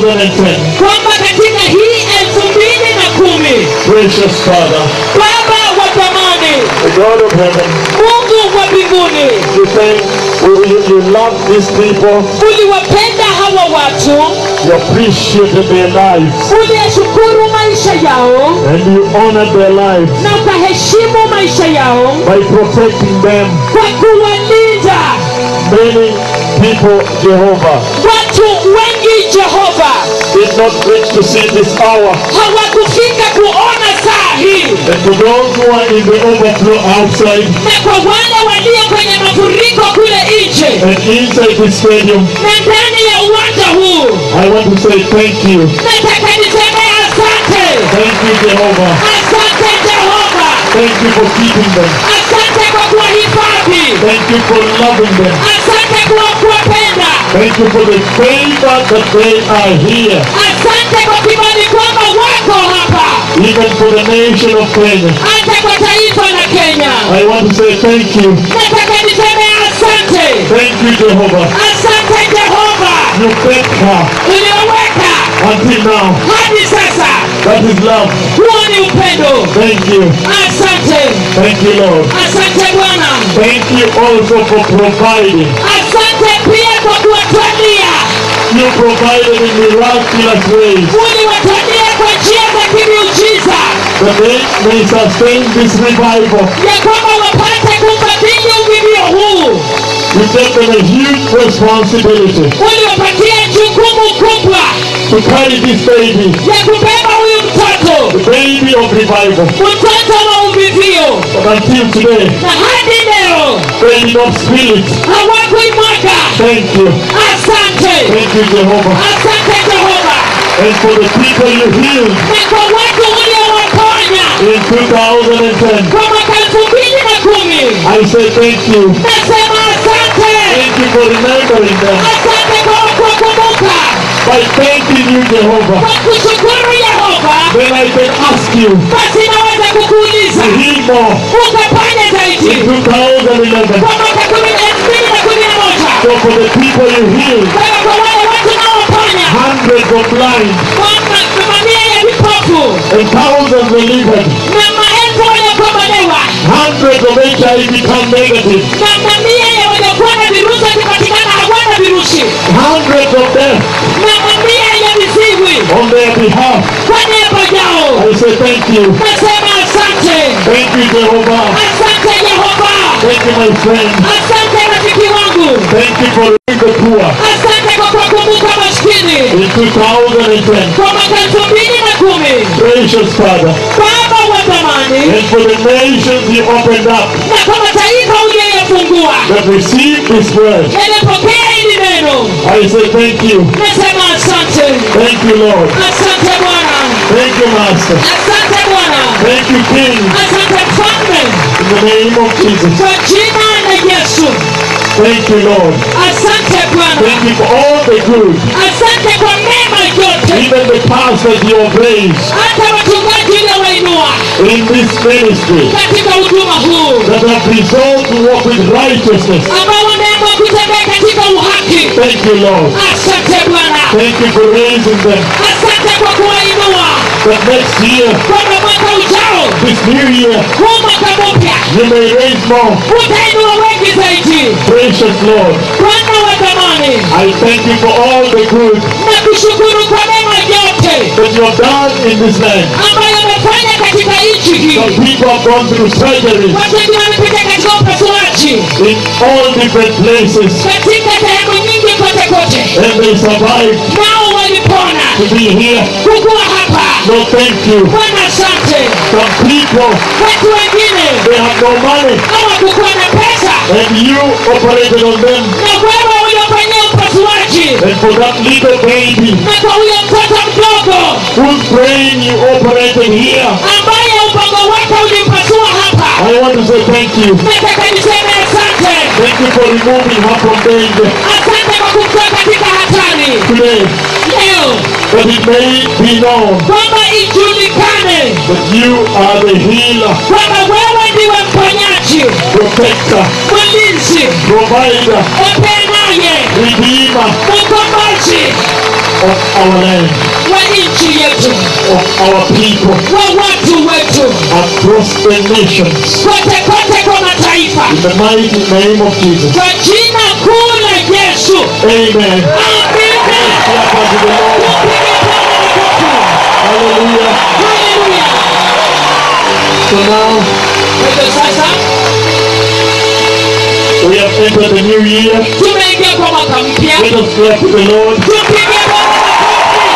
C: kwamba katika hii elfu mbili na kumi
D: precious Father,
C: baba wa thamani
D: the God of heaven,
C: mungu wa mbinguni
D: you think you, you, you love these people,
C: uliwapenda hawa watu
D: you appreciated their lives,
C: uliyashukuru maisha yao
D: and you honored their lives
C: na ukaheshimu maisha yao
D: by protecting them.
C: kwa kuwalinda
D: Many people, Jehovah,
C: watu wengi jehova
D: did not reach to see this hour.
C: hawakufika kuona saa hii
D: And to those who are in the overflow outside
C: na kwa wale walio kwenye mafuriko kule nje
D: and inside the stadium,
C: na ndani ya uwanja huu
D: I want to say thank you.
C: nataka niseme asante
D: Thank you, Jehovah.
C: asante jehova
D: Thank you for keeping them.
C: asante kwa kuwahifadhi
D: Thank you for loving them.
C: asante kwa kuwapenda
D: Thank you for the favor that they are here.
C: asante kwa kibali kwamba wako hapa
D: Even for the nation of Kenya.
C: hata kwa taifa la kenya
D: I want to say thank you.
C: nataka niseme asante
D: Thank you, Jehovah.
C: asante jehova
D: You kept her
C: ulioweka
D: until now.
C: hadi sasa
D: That is love.
C: huo ni upendo
D: Thank you.
C: asante
D: Thank you, Lord.
C: asante bwana
D: Thank you also for providing
C: asante pia kwa kuwatwalia
D: You provided in miraculous ways
C: uliwatania kwa njia za kimiujiza
D: that they may sustain this revival.
C: ya kwamba wapate kufadhili uvivio huu
D: You gave them a huge responsibility
C: uliwapatia jukumu kubwa
D: to carry this baby,
C: ya kubeba huyu mtoto
D: the baby of revival.
C: mtoto wa uvivio
D: But until today,
C: na hadi leo
D: they did not spill it.
C: hawakuimwaga
D: Thank you.
C: asante
D: Thank you, Jehovah.
C: asante jehova
D: And for the people you healed
C: na kwa watu uliowaponya
D: in 2010,
C: kwa mwaka elfu mbili na kumi
D: I say thank you.
C: nasema asante
D: Thank you for remembering them.
C: asante kwa kukumbuka
D: By thanking you, Jehovah,
C: kwa kushukuru yehova
D: then I can ask you
C: basi naweza kukuuliza
D: to heal more
C: ukafanya zaidi
D: in 2011.
C: kwa mwaka kumi na elfu mbili na kumi na moja
D: So for the people you healed,
C: Kwa kwa wale watu naoponya
D: hundreds of blind
C: kwa ma- mamia ya vipofu
D: and thousands delivered,
C: na maelfu waliokombolewa
D: hundreds of HIV come negative,
C: na mamia ya waliokuwa na virusi wakipatikana hawana virusi
D: hundreds of death
C: na mamia ya viziwi
D: on their behalf.
C: kwa niaba yao
D: I say thank you.
C: nasema asante
D: Thank you, Jehovah.
C: asante yehova
D: Thank you, my friend.
C: asante rafiki wangu
D: Thank you for the poor
C: asante kwa kuwakumbuka maskini
D: in 2010.
C: kwa mwaka elfu mbili na kumi
D: Gracious Father,
C: baba wa zamani
D: and for the nations you opened up
C: na kwa mataifa uliyofungua
D: that received this word,
C: yalipokea hili neno
D: I say thank you.
C: nasema asante
D: Thank you, Lord.
C: asante bwana
D: Thank you, Master.
C: asante bwana
D: Thank you, King.
C: asante mfalme
D: In the name of Jesus.
C: kwa jina la yesu
D: Thank you, Lord.
C: asante bwana
D: Thank you for all the good,
C: asante kwa mema yote
D: even the pastors you have raised
C: hata wachungaji uliowainua
D: in this ministry
C: katika huduma huu
D: that have resolved to walk with righteousness.
C: ambao wameamua kutembea katika uhaki
D: Thank you, Lord.
C: asante bwana
D: Thank you for raising them.
C: asante kwa kuwainua
D: That next year,
C: kwamba mwaka ujao
D: this new year,
C: huu mwaka mpya
D: you may raise more.
C: utainua wengi zaidi
D: Precious Lord,
C: bwana wa zamani
D: I thank you for all the good
C: na kushukuru kwa mema yote
D: that you have done in this land.
C: ambayo amefanya katika nchi hii
D: Some people have gone through surgeries
C: watu wengine wamepita katika upasuaji
D: in all different places
C: katika sehemu nyingi kote kote
D: and they survived
C: nao walipona
D: to be here.
C: kukuwa hapa
D: No, thank you.
C: bwana asante
D: Some people,
C: watu wengine
D: they have no money
C: hawakukuwa na pesa
D: and you operated on them.
C: na wewe uliofanyia upasuaji
D: And for that little baby
C: na kwa huyo mtoto mdogo
D: whose brain you operated here,
C: ambaye ubongo wake ulimpasua hapa
D: I want to say thank you.
C: nataka niseme asante
D: Thank you for removing her from danger
C: asante kwa kumtoa katika hatari
D: today.
C: leo
D: That it may be known
C: kwamba ijulikane
D: that you are the healer,
C: kwamba wewe ndiwe mponyaji
D: protector,
C: mlinzi
D: provider,
C: upenaye
D: redeemer
C: mkombozi
D: of our land,
C: wa nchi yetu
D: of our people,
C: wa watu wetu
D: across the nations.
C: kote kote kwa mataifa
D: In the mighty name of Jesus.
C: kwa jina kuu la yesu
D: Amen.
C: amina
D: Clap unto the Lord.
C: Tupige Bwana makofi.
D: Hallelujah.
C: Haleluya.
D: So now
C: Kwa hivyo sasa
D: we have entered the new year.
C: tumeingia kwa mwaka mpya
D: Let us clap to the Lord.
C: tupige Bwana makofi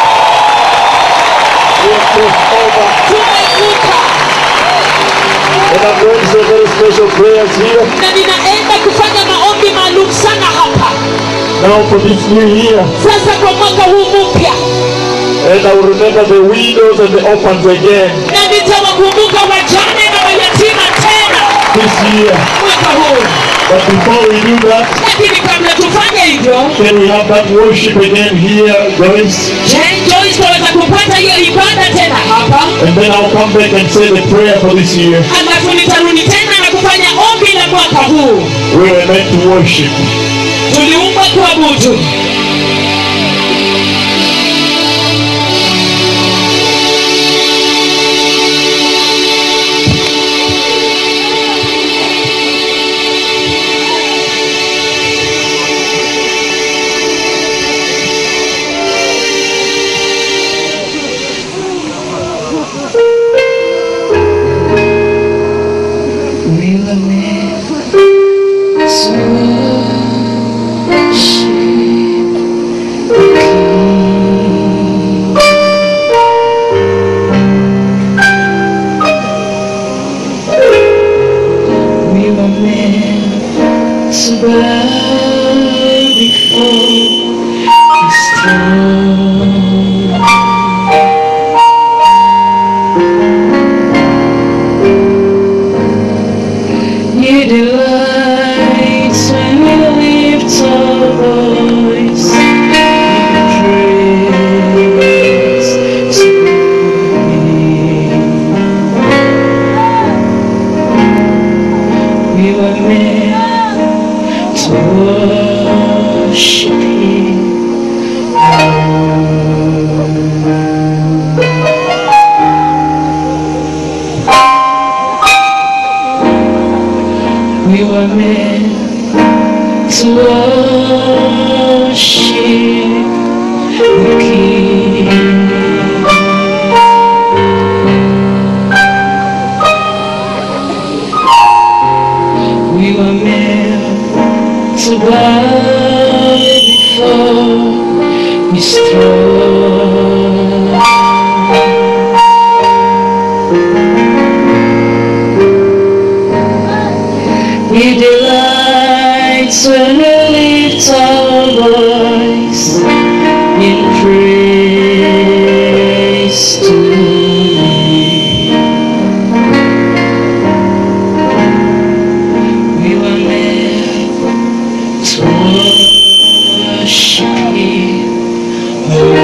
D: We have crossed over.
C: tumevuka
D: And I'm going to say very special prayers here.
C: na ninaenda kufanya maombi maalum sana hapa
D: Now for this new year.
C: sasa kwa mwaka huu mpya
D: And I will remember the widows and the orphans again
C: na nitawakumbuka wajane na mayatima tena
D: this year.
C: mwaka huu
D: But before we do that,
C: lakini kabla tufanye hivyo
D: can we have that worship again here, Joyce?
C: je Joyce tunaweza kupata hiyo ibada tena hapa
D: And then I'll come back and say the prayer for this year.
C: alafu nitarudi tena na kufanya ombi la mwaka huu
D: We were meant to worship.
C: tuliumbwa kuabudu That's when we lift our voice in praise to Thee. We were meant to worship Him.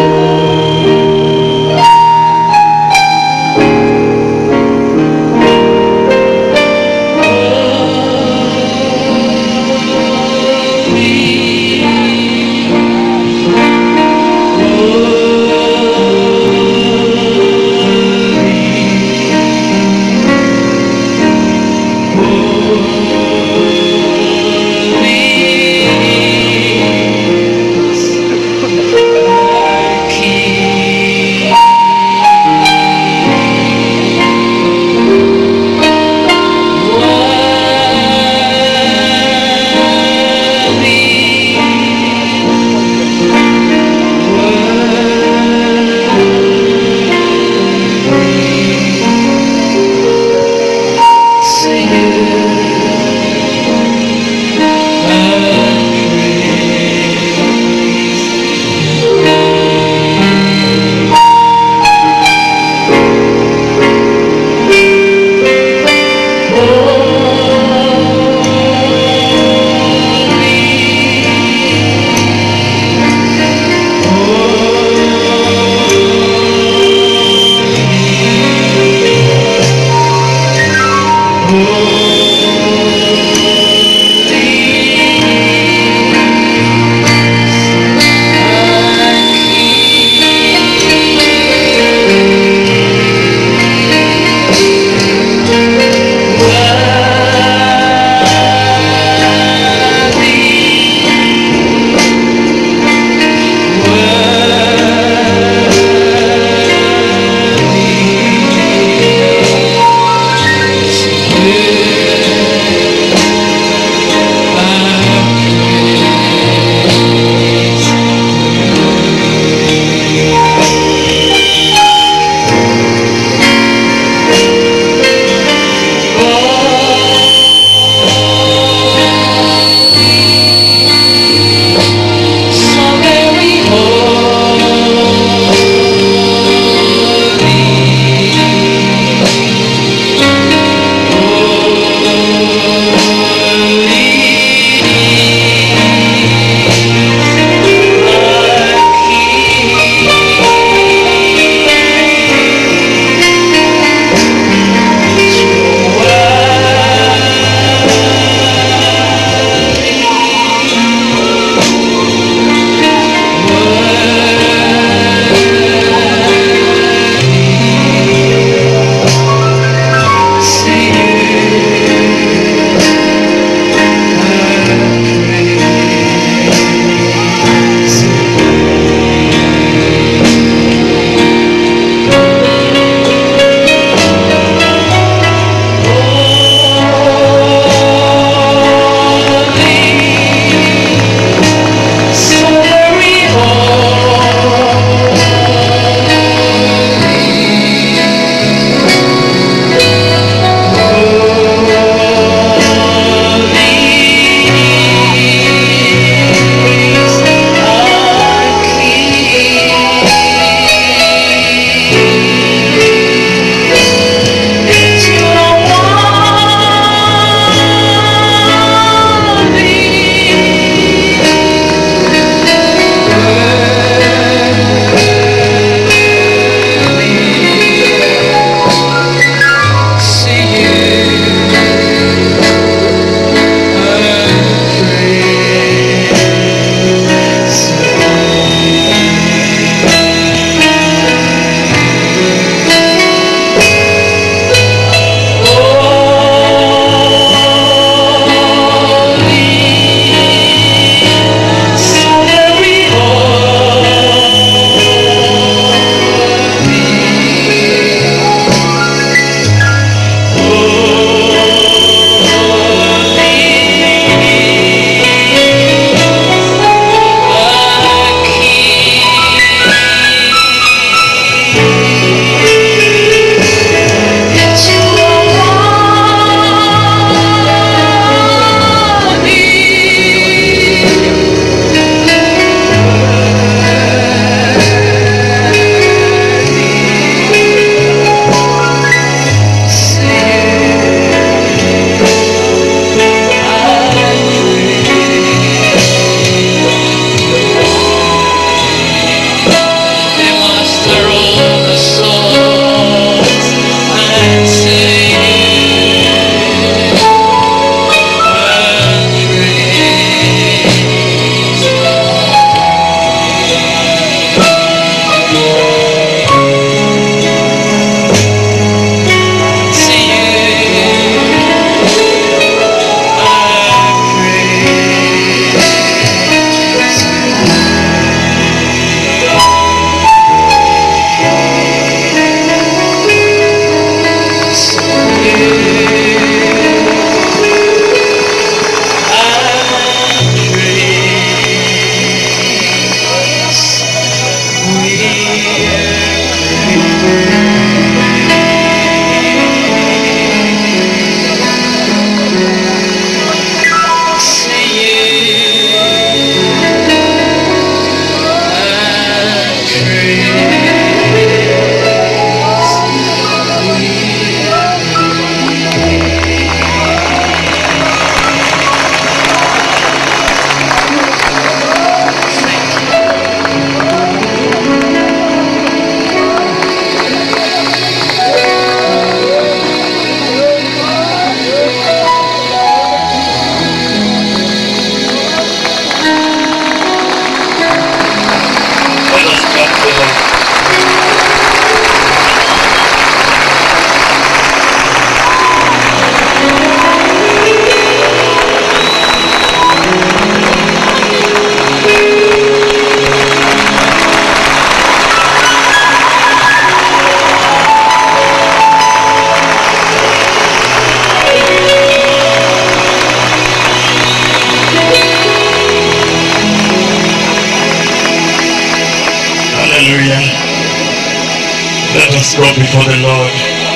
D: Hallelujah. Let us go before the Lord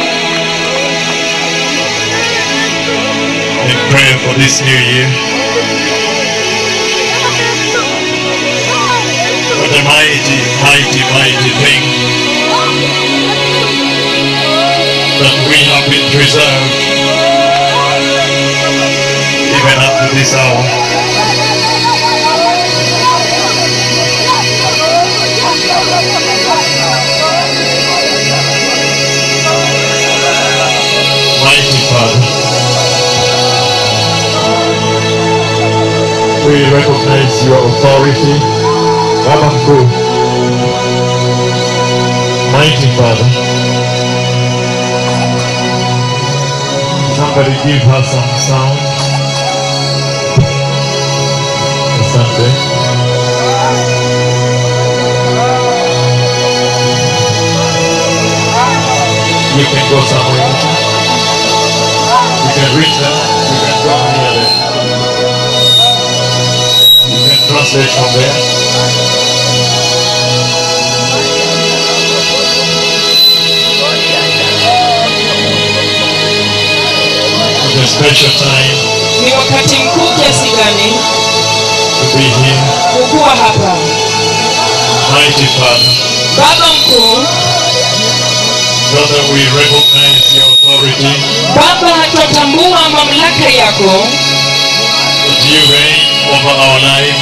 D: in prayer for this new year. What a mighty, mighty, mighty thing that we have been preserved even up to this hour. Mighty Father, we recognize your authority. Baba mkuu, Mighty Father, somebody give her some sound. Asante. You can go somewhere. You can reach them. You can go near them. You can translate from there. It's a special time
C: ni wakati mkuu kiasi gani
D: to be here.
C: kukuwa hapa
D: Mighty Father,
C: baba mkuu
D: Father, we recognize your authority
C: baba twatambua mamlaka yako
D: that you reign over our lives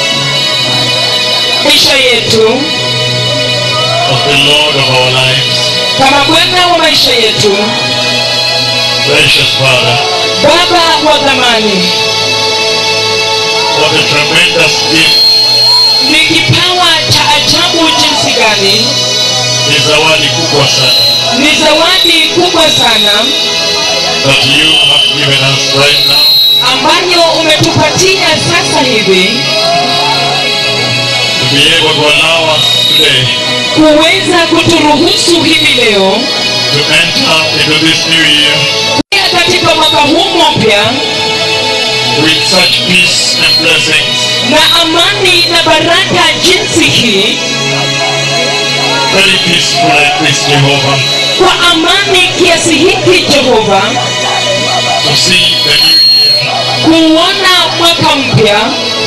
C: maisha yetu
D: as the Lord of our lives.
C: kama bwana wa maisha yetu
D: Precious Father,
C: baba wa dhamani
D: what a tremendous gift
C: ni kipawa cha ajabu jinsi gani
D: ni zawadi kubwa sana
C: ni zawadi kubwa sana
D: that you have given us right now
C: ambayo umetupatia sasa hivi
D: to be able to allow us today
C: kuweza kuturuhusu hivi leo
D: to enter into this new year
C: pia katika mwaka huu mpya
D: with such peace and blessings.
C: na amani na baraka jinsi hii
D: Very peaceful like this, Jehovah,
C: kwa amani kiasi hiki jehova
D: to see the new year
C: kuona mwaka mpya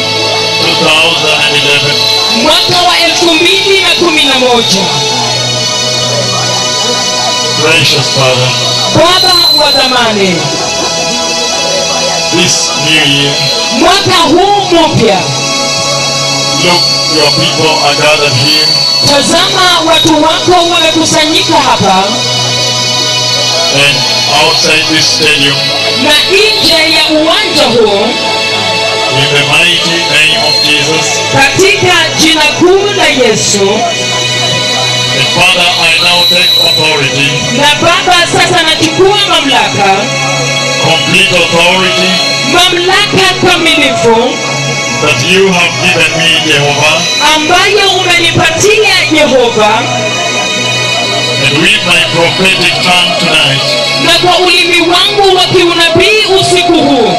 D: 2011
C: mwaka wa elfu mbili na kumi na moja
D: Precious Father,
C: baba wa dhamani
D: this new year,
C: mwaka huu mpya
D: look, your people are gathered here
C: tazama watu wako wamekusanyika hapa
D: and outside this stadium
C: na nje ya uwanja huu
D: in the mighty name of Jesus.
C: katika jina kuu la yesu
D: And Father, I now take authority,
C: na baba sasa nachukua mamlaka
D: complete authority
C: mamlaka kamilifu
D: that you have given me, Jehovah,
C: ambayo umenipatia yehova
D: and with my prophetic tongue tonight,
C: na kwa ulimi wangu wa kiunabii usiku huu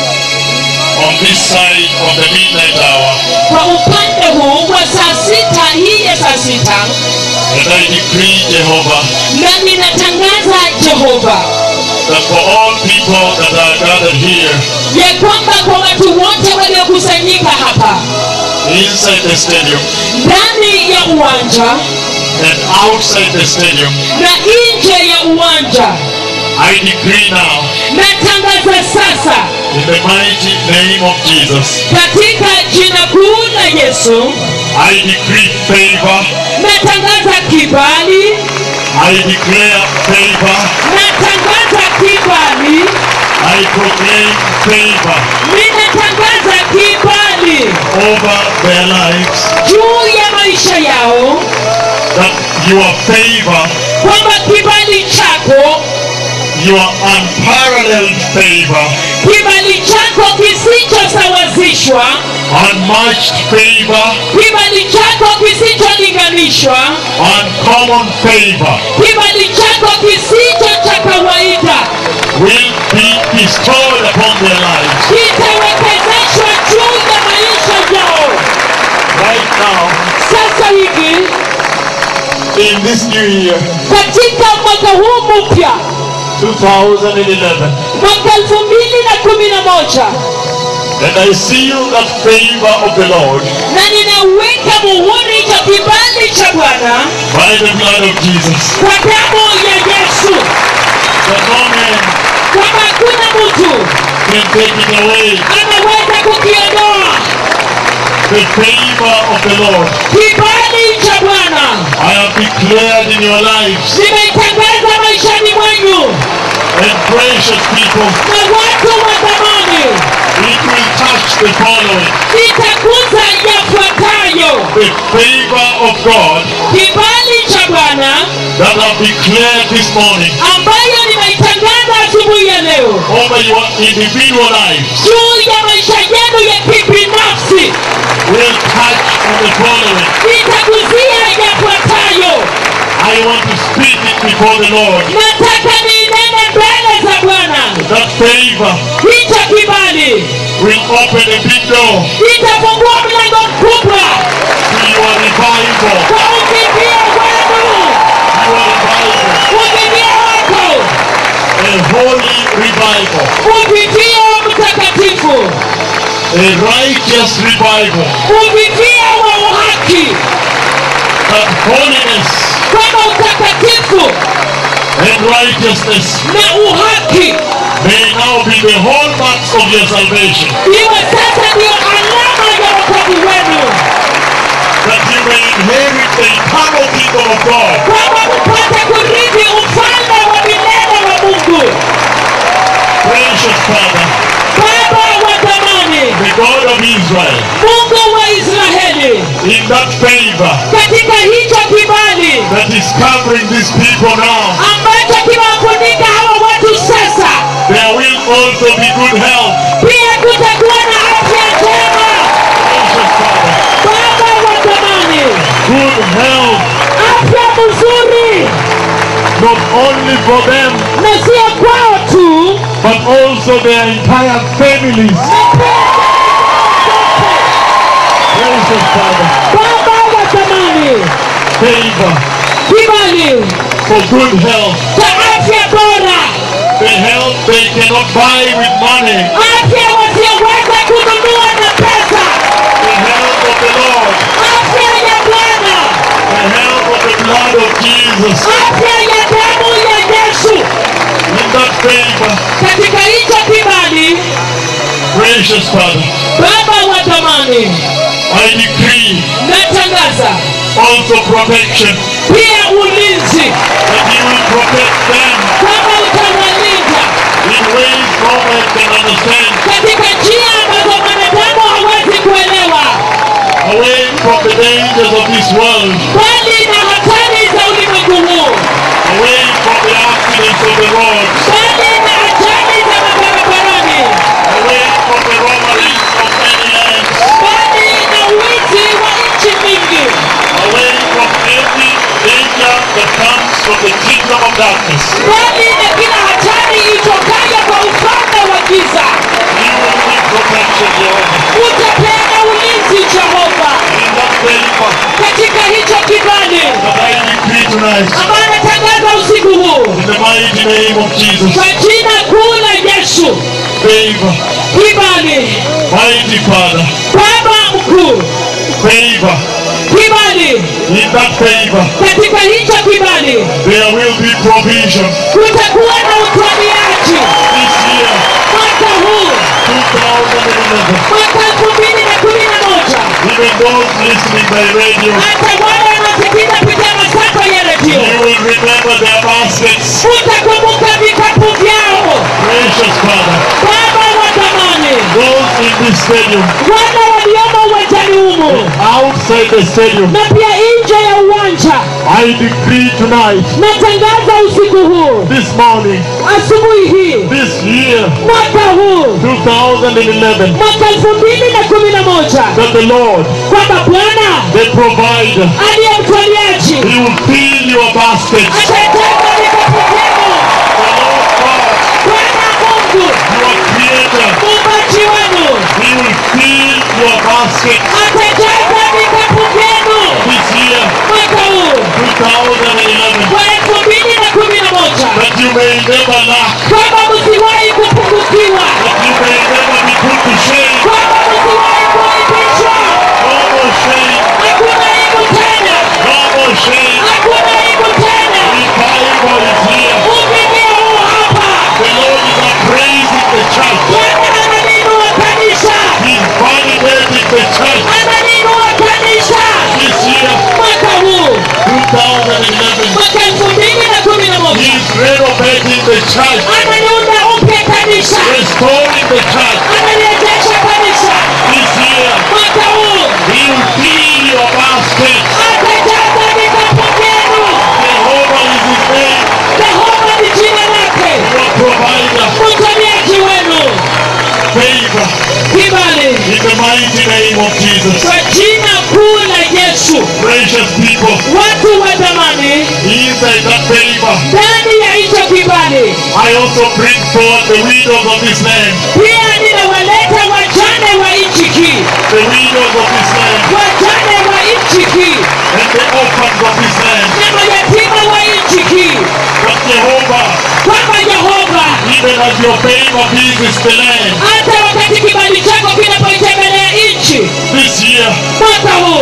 D: on this side of the midnight hour,
C: kwa upande huu wa saa sita hii ya saa sita
D: that I decree, Jehovah,
C: na ninatangaza jehova
D: that for all people that are gathered here
C: ya kwamba kwa watu wote waliokusanyika hapa
D: inside the stadium
C: ndani ya uwanja
D: and outside the stadium,
C: na nje ya uwanja
D: I decree now,
C: natangaza sasa
D: in the mighty name of Jesus,
C: katika jina kuu la yesu
D: I decree favor,
C: natangaza kibali
D: I declare favor,
C: natangaza kibali
D: I proclaim favor
C: ninatangaza kibali
D: over their lives,
C: juu ya maisha yao
D: that your favor,
C: kwamba kibali chako
D: your unparalleled favor,
C: kibali chako kisichosawazishwa
D: unmatched favor,
C: kibali chako kisicholinganishwa
D: uncommon favor
C: kibali chako kisicho cha kawaida
D: will be bestowed upon their lives
C: kitawekezeshwa juu ya maisha yao
D: right now
C: sasa hivi
D: in this new year,
C: katika mwaka huu mpya
D: 2011.
C: mwaka elfu mbili na kumi na moja
D: And I seal that favor of the Lord
C: na ninaweka muhuri cha kibali cha bwana
D: by the blood of Jesus.
C: kwa damu ya yesu
D: That no man
C: kwamba hakuna mtu
D: can take it away.
C: anaweza kukiondoa
D: The favor of the Lord.
C: kibali cha bwana
D: I have declared in your lives.
C: nimeitangaza maishani mwenyu
D: And precious people,
C: na watu wa zamani
D: it will touch the following.
C: itakuza yafuatayo
D: The favor of God
C: kibali cha bwana
D: that I have declared this morning
C: ambayo nimeitangaza asubuhi ya leo
D: over your individual lives
C: juu ya maisha yenu ya kibinafsi
D: will touch on the following.
C: itaguzia yafuatayo
D: I want to speak it before the Lord.
C: nataka ninene mbele za bwana
D: That favor
C: hicho kibali
D: will open a big door
C: itafungua mlango mkubwa
D: to your revival.
C: kwa uvivio wenu
D: Your revival.
C: uvivio wako
D: A holy revival.
C: uvivio mtakatifu
D: A righteous revival.
C: uvivio wa uhaki
D: That holiness
C: kwamba utakatifu
D: and righteousness
C: na uhaki
D: may now be the hallmarks of your salvation.
C: iwe sasa ndiyo alama ya wokovu wenu
D: That you may inherit the eternal kingdom of God.
C: kwamba mpate kurithi ufalme wa milele wa mungu
D: Precious Father,
C: baba wa zamani
D: the God of Israel,
C: mungu wa israeli
D: in that favor
C: katika hicho kibali
D: that is covering these people now,
C: ambacho kimewafunika hawa watu sasa
D: there will also be good health.
C: pia kutakuwa na afya njema
D: Precious Father,
C: baba wa zamani
D: good health,
C: afya mzuri
D: not only for them,
C: na sio kwao tu
D: but also their entire families. Precious Father,
C: baba wa zamani
D: favor
C: kibali
D: for good health,
C: cha afya bora
D: the health they cannot buy with money,
C: afya wasioweza kununua na pesa
D: the health of the Lord,
C: afya ya bwana
D: the health of the blood of Jesus.
C: afya ya damu ya yesu
D: In that favor,
C: katika hicho kibali
D: precious Father,
C: baba wa zamani
D: I decree
C: natangaza
D: also protection,
C: pia ulinzi
D: that you will protect them
C: kama utawalinda
D: in ways no man can understand,
C: katika njia ambazo mwanadamu hawezi kuelewa
D: away from the dangers of this world,
C: bali na hatari za ulimwengu huu
D: away from the accidents of the roads,
C: bali na ajali za mabarabarani
D: away from the robberies of many lands,
C: bali na wizi wa nchi nyingi
D: away from every danger that comes from the kingdom of darkness.
C: bali na kila hatari itokayo kwa ufalme wa giza
D: You will give protection, Jehovah.
C: utapeana ulinzi jehova
D: In that favor
C: katika hicho kibali
D: that I decree tonight,
C: ambayo anatangaza usiku huu
D: in the mighty name of Jesus,
C: kwa jina kuu la yesu
D: favor,
C: kibali
D: mighty Father,
C: baba mkuu
D: favor.
C: kibali
D: In that favor,
C: katika hicho kibali
D: there will be provision.
C: kutakuwa na utwaliaji
D: This year,
C: mwaka huu
D: 2011,
C: mwaka elfu mbili na kumi na moja
D: even those listening by radio,
C: hata wale wanaosikiliza kupitia masafa ya redio
D: you will remember their baskets.
C: utakumbuka vikapu vyao
D: Precious Father,
C: baba wa zamani
D: those in this stadium,
C: wale waliomo uwanjani humu
D: outside the stadium,
C: na pia nje ya uwanja
D: I decree tonight,
C: natangaza usiku huu
D: this morning,
C: asubuhi hii
D: this year,
C: mwaka huu
D: 2011,
C: mwaka elfu mbili na kumi na moja
D: that the Lord,
C: kwamba bwana
D: the provider,
C: aliye mtwaliaji
D: He will fill your baskets.
C: atajaza vikapu vyenu
D: The Lord God,
C: bwana mungu
D: your creator,
C: muumbaji wenu
D: He will fill your baskets
C: atajaza vikapu vyenu
D: this year,
C: mwaka huu
D: 2011
C: wa elfu mbili na kumi na moja
D: that you may never lack,
C: kwamba msiwahi kupungukiwa
D: that you may never be put to shame.
C: kwamba msiwahi kuaibishwa
D: No more shame,
C: hakuna aibu tena
D: no more shame.
C: hakuna aibu tena
D: Revival is here.
C: uvivio huu hapa
D: The Lord is appraising the church.
C: bwana analinua kanisa
D: He's validating the church
C: analinua kanisa
D: this year,
C: mwaka huu
D: 2011.
C: mwaka elfu mbili na kumi na moja
D: He's renovating the church,
C: analiunda upya kanisa
D: restoring the church
C: analirejesha kanisa
D: this year.
C: mwaka huu
D: He will fill your basket.
C: atajaza vikapu vyenu
D: Jehovah is his name,
C: jehova ni jina lake
D: your provider.
C: mtumiaji wenu
D: Favor
C: kibali
D: in the mighty name of Jesus.
C: kwa jina kuu la yesu
D: Precious people,
C: watu wa zamani
D: inside that favor,
C: ndani ya hicho kibali
D: I also bring forth the widows of this land.
C: pia ninawaleta wajane wa nchi hii
D: The widows of this land
C: wajane wa nchi hii
D: and the orphans of this land.
C: na mayatima wa nchi hii
D: That Jehovah,
C: kwamba yehova
D: even as your favor visits the land
C: hata wakati kibali chako kinapoitembelea nchi
D: this year,
C: mwaka huu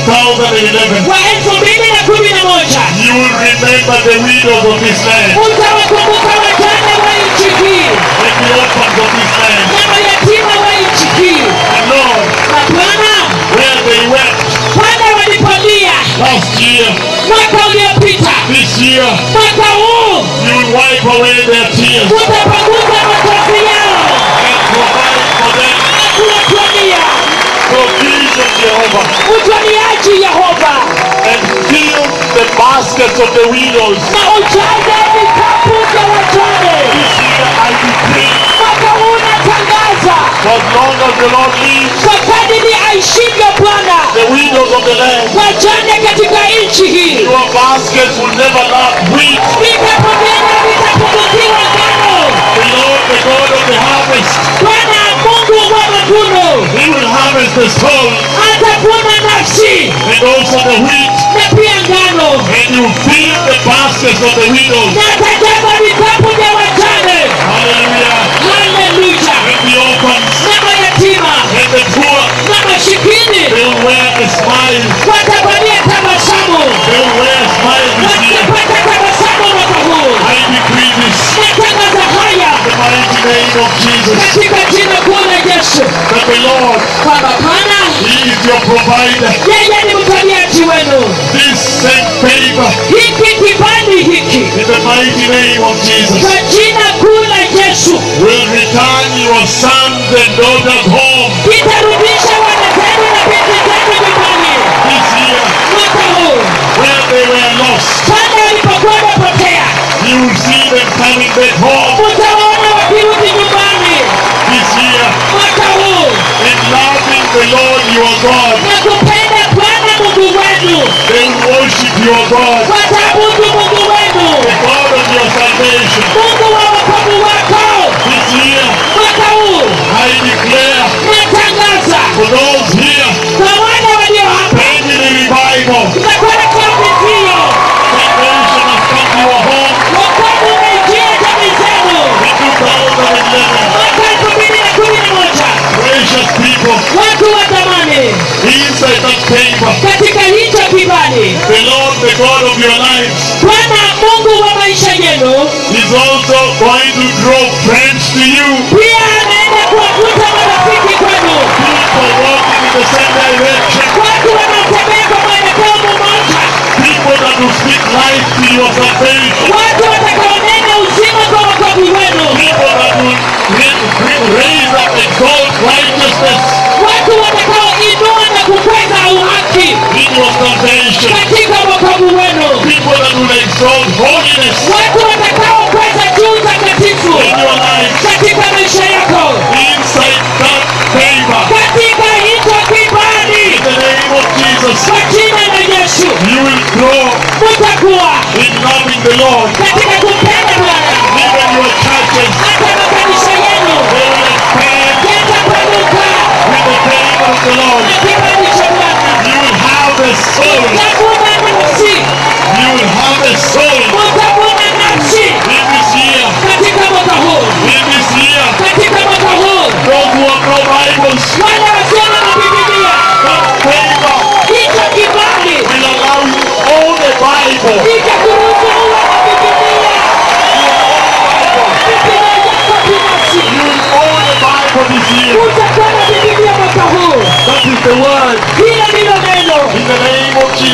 D: 2011,
C: wa elfu mbili na kumi na moja
D: you will remember the widows of this land
C: utawakumbuka wajane wa nchi hii
D: and the orphans of this land.
C: na mayatima wa nchi hii
D: And Lord,
C: na bwana
D: where they wept
C: pale walipolia
D: last year,
C: mwaka uliopita
D: this year,
C: mwaka huu
D: you will wipe away their tears
C: utapanguza machozi yao
D: and provide for them
C: na kuwatwalia
D: provision, Jehovah,
C: utwaliaji yehova
D: and fill the baskets of the widows.
C: na ujaze vikapu vya wajane
D: This year I decree,
C: mwaka huu natangaza
D: for as long as the Lord lives,
C: kwa kadiri aishivyo bwana
D: the widows of the land,
C: wajane katika nchi hii
D: your baskets will never lack wheat.
C: vikapu vyenu vitapungukiwa ngano
D: The Lord, the God of the harvest,
C: bwana mungu wa mavuno
D: He will harvest the soul
C: atavuna nafsi
D: and also the wheat,
C: na pia ngano
D: and you fill the baskets of the widows.
C: na atajaza vikapu vya wajane
D: Hallelujah.
C: haleluya
D: And the orphans
C: na mayatima
D: and the poor,
C: na mashikini
D: they will wear a smile.
C: watavalia tabasamu
D: They will wear a smile this year.
C: watapata tabasamu mwaka huu
D: I decree this
C: natangaza haya
D: in the mighty name of Jesus.
C: katika jina kuu la yesu
D: That the Lord,
C: kwamba bwana
D: He is your provider.
C: yeye ni mtaliaji wenu
D: This same favor
C: hiki kibali hiki
D: in the mighty name of Jesus
C: kwa jina kuu la yesu
D: will return your sons and daughters home
C: kitarudisha wana zenu na binti zenu nyumbani
D: this year
C: mwaka huu
D: where they were lost.
C: pale walipokuwa wamepotea
D: You will see them coming back home
C: utawaona wakirudi nyumbani
D: this year
C: mwaka huu
D: and loving the Lord your God.
C: na kupenda bwana mungu wenu
D: They will worship your God,
C: wataabudu mungu wenu
D: the God of your salvation.
C: mungu wa wokovu wako
D: This year,
C: mwaka huu
D: I declare
C: natangaza
D: for those here,
C: kwa wale walio hapa
D: family revival,
C: tutakwenda kwa vizio
D: salvation has come to your home
C: wokovu umeingia jamii zenu
D: in 2011.
C: mwaka elfu mbili na kumi na moja
D: Precious people,
C: watu wa zamani
D: inside that favor,
C: katika hicho kibali
D: the Lord, the God of your lives,
C: bwana mungu wa maisha yenu
D: is also going to draw friends to you.
C: pia anaenda kuwavuta marafiki kwenu
D: People walking in the same direction.
C: watu wanaotembea kwa mwelekeo mmoja
D: People that will speak life to your salvation.
C: watu watakaonena uzima kwa wokovu wenu
D: People that will ra- ra- raise up, exalt righteousness
C: watu watakaoinua na kukweza uhaki
D: in your salvation.
C: katika wokovu wenu
D: People that will exalt holiness
C: watu watakaokweza juu takatifu
D: in your life.
C: katika maisha yako
D: Inside that favor.
C: katika hicho kibali
D: In the name of Jesus.
C: kwa jina la yesu
D: You will grow
C: mutakuwa
D: in loving the Lord.
C: katika kumpenda bwana
D: Even your churches,
C: hata makanisa yenu
D: they will expand
C: yatapanuka
D: with the favor of the Lord.
C: na kibali cha bwana
D: You will harvest souls.
C: tavuna nafsi
D: You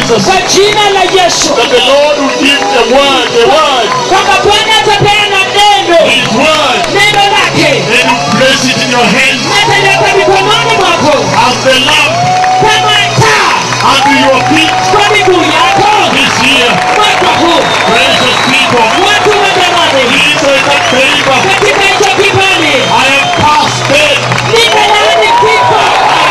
D: Jesus,
C: kwa jina la yesu
D: that the Lord will give a word, a word,
C: kwamba bwana atapeana neno
D: His word,
C: neno lake
D: and you place it in your hands
C: ataliweka mikononi mwako
D: as the lamp
C: kama taa
D: unto your feet
C: kwa miguu yako
D: this year.
C: mwaka huu
D: Precious people,
C: watu wa jamani
D: these are the favor.
C: katika hicho kibali
D: I am past death.
C: nimelaani kifo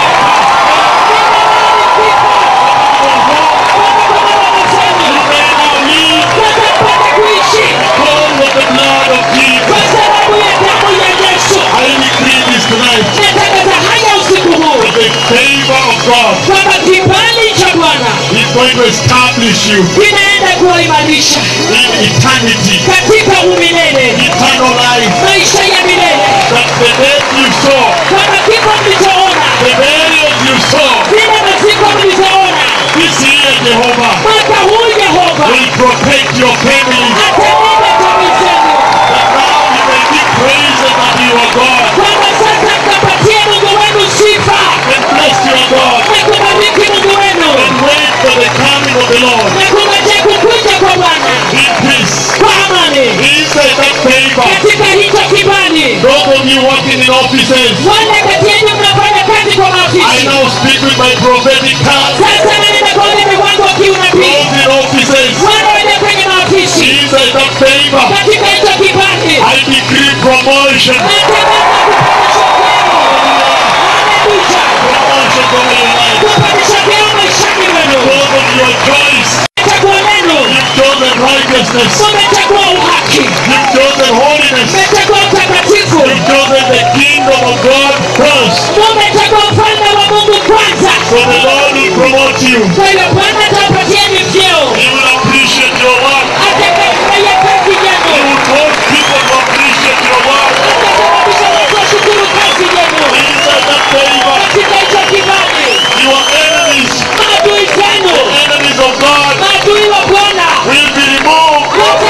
D: You may now live
C: watapata kuishi
D: because of the blood of Jesus.
C: kwa sababu ya damu ya yesu
D: I decree this tonight.
C: natangaza haya usiku huu
D: The favor of God
C: kwamba kibali cha bwana
D: is going to establish you
C: kinaenda kuwaimarisha
D: in eternity,
C: katika umilele
D: eternal life.
C: maisha ya milele
D: That the death you saw,
C: kwamba kifo mlichoona
D: the burials you saw,
C: vile maziko mlizoona
D: this year, Jehovah,
C: mwaka huu yehova
D: will protect your family.
C: atalinda jamii zenu
D: That now you may give praises unto your God
C: kwamba sasa mkapatie mungu wenu sifa
D: and bless your God
C: na kubariki mungu wenu
D: and wait for the coming of the Lord
C: na kungojea kukuja kwa bwana
D: in peace.
C: kwa amani
D: Inside that favor,
C: katika hicho kibali
D: those of you working in offices,
C: wale kati yenu mnafanya kazi kwa
D: I
C: maafisi
D: now speak with my prophetic tongue.
C: sasa nanena kwa ulimi wangu wa kiunabii
D: Those in offices,
C: wale walio kwenye maafisi
D: inside that favor,
C: katika hicho kibali
D: I decree promotion.
C: natangaza kupandishwa vyeo haleluya
D: Promotion over your life.
C: kupandishwa vyeo maishani mwenu
D: Because of your choice,
C: chaguo lenu
D: you've chosen righteousness.
C: mumechagua uhaki
D: You've chosen holiness.
C: mmechagua utakatifu
D: You've chosen the kingdom of God first.
C: mumechagua ufalme wa mungu kwanza
D: So the Lord will promote you.
C: kwa hiyo bwana atawapatieni vyeo
D: He will appreciate your work.
C: atakayefurahia kazi
D: He
C: yenu
D: will cause people to appreciate your work.
C: atasababisha watu washukuru kazi yenu
D: Inside that favor,
C: katika hicho kibali
D: your enemies,
C: maadui zenu
D: enemies of God,
C: maadui wa bwana
D: will be removed.
C: wote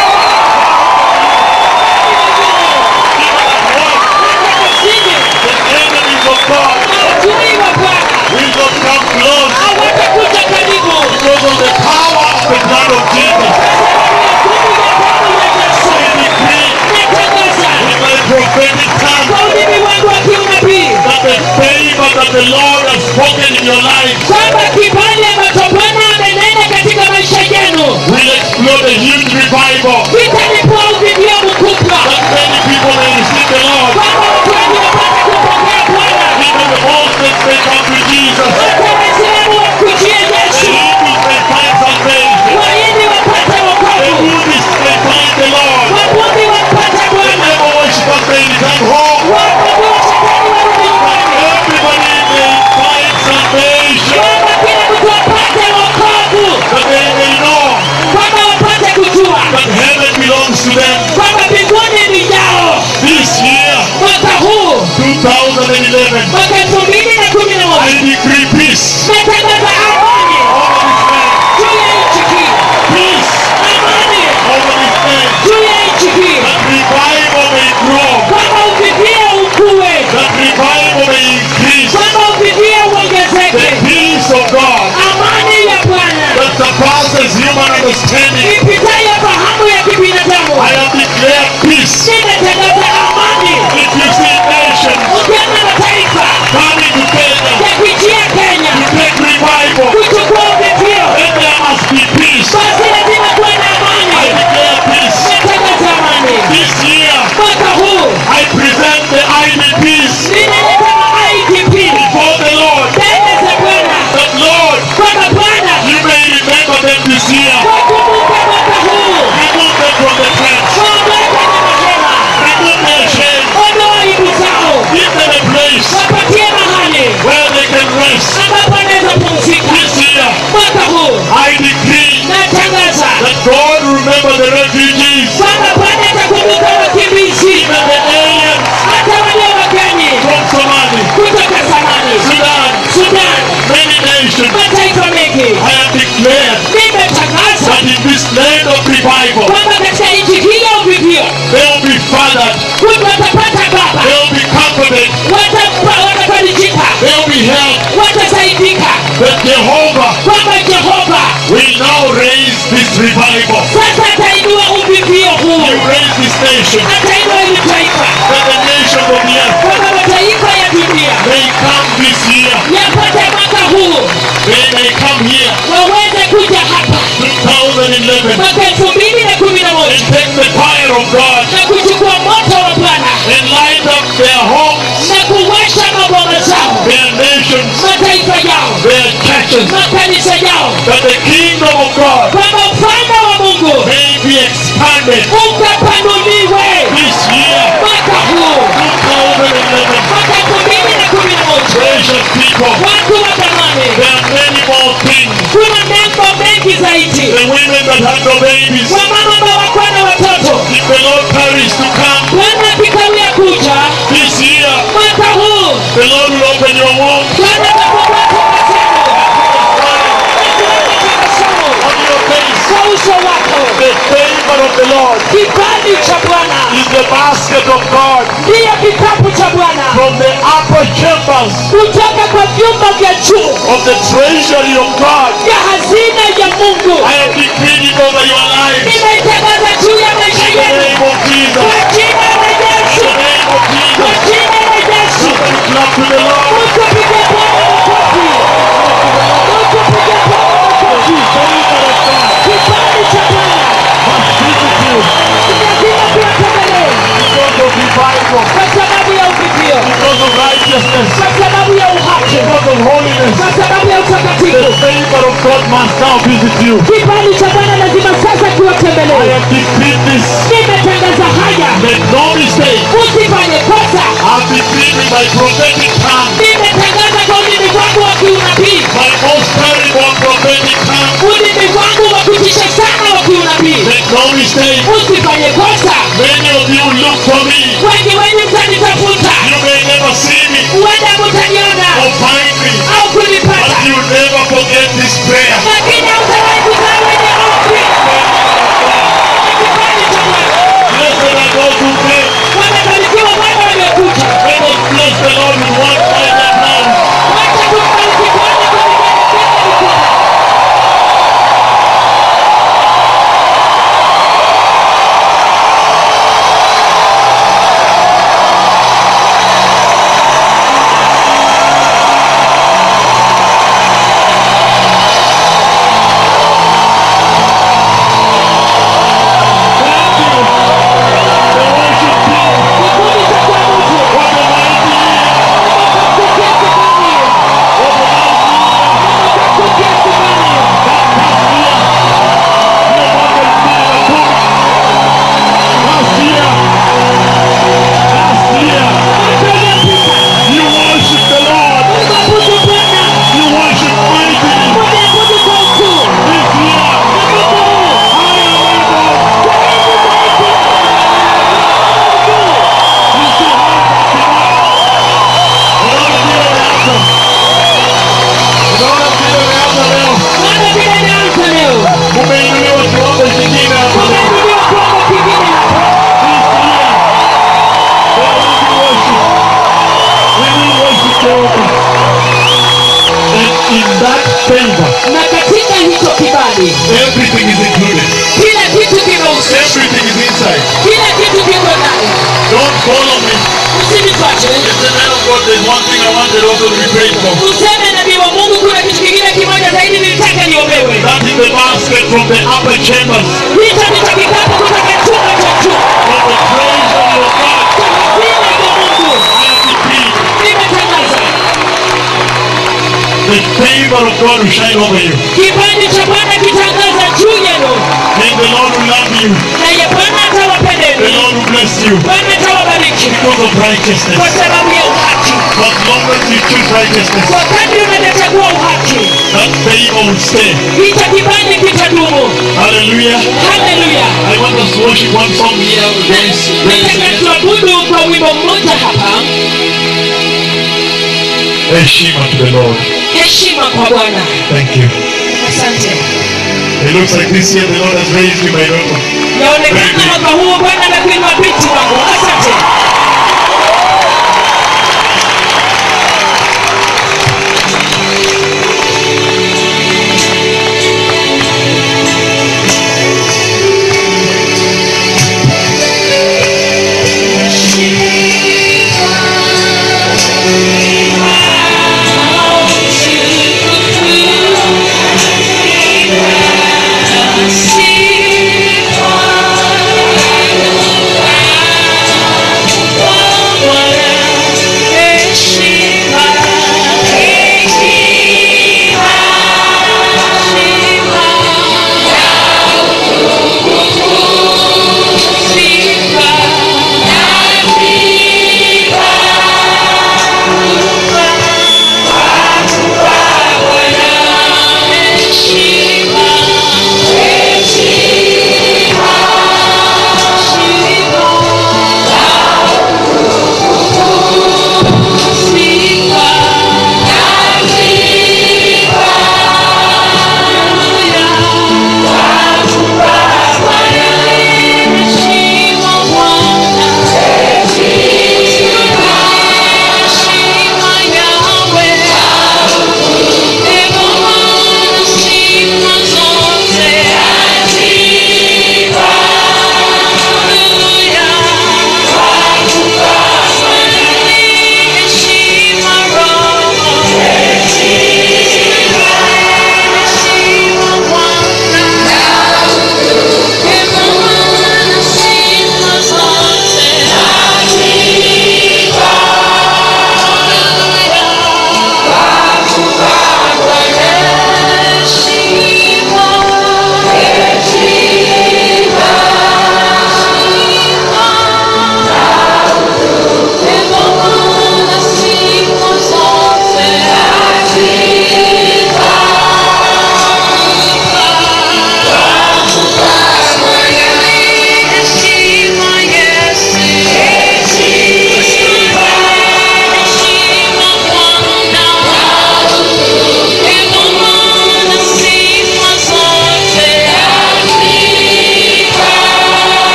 C: kazini
D: The enemies of God
C: maadui wa bwana
D: will not come close
C: hawatakuja karibu
D: because of the power of the blood of Jesus. I decree with my prophetic tongue
C: kwa ulimi wangu wa kiunabii
D: that the favor that the Lord has spoken in your life
C: kwamba kibali ambacho bwana amenena katika maisha yenu
D: will explode a huge revival.
C: vitalipua uvivio mkubwa
D: That many people may receive the Lord.
C: kwamba watu wengi wapate kumpokea bwana
D: Even the Muslims may come to Jesus.
C: hata waislamu wakujie
D: The
C: yesu
D: Hindus may find salvation.
C: wahindi wapate
D: The
C: wokovu
D: Buddhists may find the Lord.
C: wabudi wapate
D: The
C: bwana
D: devil worshippers may return home.
C: waabudu wa shetani warudi nyumbani
D: Everybody may find salvation.
C: kwamba kila mtu apate wokovu
D: That they may know
C: kwamba wapate kujua
D: that heaven belongs to them.
C: kwamba mbinguni ni yao
D: This year,
C: mwaka huu
D: 2011,
C: mwaka elfu mbili na kumi na
D: I
C: moja
D: decree peace
C: natangaza amani
D: over this land.
C: juu ya nchi hii
D: Peace
C: amani
D: over this land.
C: juu ya nchi hii
D: That revival may grow.
C: kwamba uvivie ukue
D: That revival may increase.
C: kwamba uvivie
D: The
C: uongezeke
D: peace of God
C: amani ya bwana
D: that surpasses human understanding.
C: ipitayo fahamu ya kibinadamu
D: I have declared peace.
C: ninatangaza amani
D: If you see nations
C: ukiona mataifa
D: coming together
C: yakijia kenya
D: to take revival,
C: kuchukua uvivio
D: then there must be peace.
C: basi lazima kuwe na
D: I
C: amani
D: declare peace.
C: natangaza amani
D: This year,
C: mwaka huu
D: I present the IDPs
C: ninaleta maidp
D: before the Lord.
C: mbele za bwana
D: That Lord,
C: kwamba bwana
D: you may remember them this year.
C: wakumbuke mwaka huu
D: Remove them from the tents.
C: waondoe kwenye mahema
D: Remove their shame.
C: ondoa aibu zao
D: Give them a place
C: wapatie mahali
D: where they can rest.
C: ambapo wanaweza pumzika
D: This year,
C: mwaka huu
D: I decree
C: natangaza
D: that God will remember the refugees,
C: kwamba bwana atakumbuka wakimbizi
D: even the aliens
C: hata walio wageni
D: from Somali,
C: kutoka zamani
D: Sudan,
C: sudan
D: many nations.
C: mataifa mengi
D: I have declared
C: nimetangaza
D: that in this land of revival,
C: kwamba katika nchi hii ya uvivio
D: they will be fathered,
C: kutu watapata baba
D: they will be comforted,
C: Watapa- watafarijika
D: they will be helped.
C: watasaidika
D: That Jehovah
C: kwamba jehova
D: revival.
C: sasa atainua uvivio huu
D: You raise this nation,
C: atainua hili taifa
D: that the nations of the earth
C: kwamba mataifa ya dunia
D: may come this year.
C: yapate mwaka huu
D: They may come here,
C: waweze kuja hapa
D: 2011,
C: mwaka elfu mbili na kumi na
D: and
C: moja
D: take the fire of God
C: na kuchukua moto wa bwana
D: and light up their homes,
C: na kuwasha maboma zao
D: their nations,
C: mataifa yao
D: their churches,
C: makanisa yao
D: that the kingdom of God
C: kwamba ufalme wa mungu
D: may be expanded
C: ukapanuliwe
D: this year,
C: mwaka huu
D: 2011.
C: mwaka elfu mbili na kumi na moja
D: Precious people,
C: watu wa thamani
D: there are many more things.
C: kuna mambo mengi zaidi
D: The women that had no babies,
C: wamama ambao wakuwa na watoto
D: if the Lord tarries to come
C: bwana akikawia kuja
D: this year,
C: mwaka huu
D: the Lord will open your womb
C: bwana atafungua tumbo zenu tabasamu
D: on your face.
C: kwa uso wako
D: The favor of the Lord
C: kibali cha bwana
D: is the basket of God
C: ndiyo kikapu cha bwana
D: from the upper chambers
C: kutoka kwa vyumba vya juu
D: of the treasury of God.
C: vya hazina ya mungu
D: I am decreeing it over your lives.
C: nimeitangaza juu ya maisha
D: In the
C: yenu
D: name of Jesus.
C: kwa jina la
D: In
C: yesu
D: the name of
C: kwa
D: Jesus.
C: jina la yesu
D: Somebody clap to the Lord.
C: Mtupige Bwana makofi. Mtupige Bwana makofi. Kibali cha Bwana
D: Must visit you
C: lazima kiwatembelee
D: because of revival,
C: kwa sababu ya uvivio,
D: because of righteousness,
C: kwa sababu ya uhaki,
D: because of holiness.
C: kwa sababu ya
D: The
C: utakatifu.
D: favor of God must now visit you.
C: Kibali cha Bwana lazima sasa
D: I
C: kiwatembelee.
D: have decreed this.
C: Nimetangaza haya,
D: Make no mistake.
C: usifanye kosa.
D: I've decreed with my prophetic tongue,
C: Nimetangaza kwa ulimi wangu wa kiunabii,
D: my most terrible prophetic tongue.
C: ulimi wangu wa kutisha sana wa kiunabii.
D: Make no mistake.
C: Usifanye kosa.
D: Many of you look for me.
C: Wengi wenu mtanitafuta,
D: You may never see me
C: huenda mtaniona
D: or find me,
C: au
D: but
C: kunipata,
D: you never forget this prayer.
C: lakini hautawahi kusahau ile ombi. Kibali cha Bwana.
D: Blessed are those who pray.
C: Wamebarikiwa wale waliokuja.
D: Let us bless the Lord with one final now.
C: Wacha tumbariki Bwana kwa vigelegele vikubwa.
D: The worship team.
C: Kikundi cha kuabudu.
D: What a mighty
C: Kukia kibali. Kukia kibali.
D: Last year, last year,
C: Mwaka uliopita,
D: you worship the Lord.
C: mwabudu Bwana.
D: You worship mightily.
C: Mwabudu kwa ukuu.
D: This year,
C: Mwaka huu,
D: higher levels.
C: zaidi zaidi.
D: You see Unaona vile umeanza. Unaona vile umeanza leo.
C: Bwana vile imeanza leo.
D: Umeinuliwa kiwango kingine hapo.
C: Umeinuliwa kiwango kingine hapa.
D: In that favor,
C: na katika hicho kibali
D: everything is included.
C: kila kitu kimehusika
D: Everything is inside.
C: kila kitu kiko ndani
D: Don't follow me.
C: usinifuate
D: If the man of God, there's one thing I wanted also to be prayed for.
C: useme nabii wa mungu kuna kitu kingine kimoja zaidi nilitaka niombewe
D: That is the basket from the upper chambers
C: hicho ndicho kikapu kutoka chumba cha juu
D: from the treasury of God.
C: cha hazina ya mungu
D: I have decreed
C: nimetangaza
D: the favor of God will shine over you.
C: kibali cha bwana kitangaza juu yenu
D: And the Lord will love you.
C: naye bwana
D: The
C: atawapendeni
D: Lord will bless you
C: bwana atawabariki
D: because of
C: kwa
D: righteousness.
C: sababu ya uhaki
D: As long as you choose righteousness,
C: kwa kadri unavyochagua uhaki
D: that favor will stay.
C: hicho kibali kitadumu
D: Hallelujah.
C: haleluya
D: I want us to worship one song here. Praise, praise
C: nataka
D: again.
C: tuabudu kwa wimbo mmoja hapa
D: Heshima to the Lord.
C: heshima kwa bwana
D: Thank you.
C: asante
D: It looks like this year the Lord has raised you, my daughter.
C: yaonekana mwaka huu bwana amekuinua binti wangu asante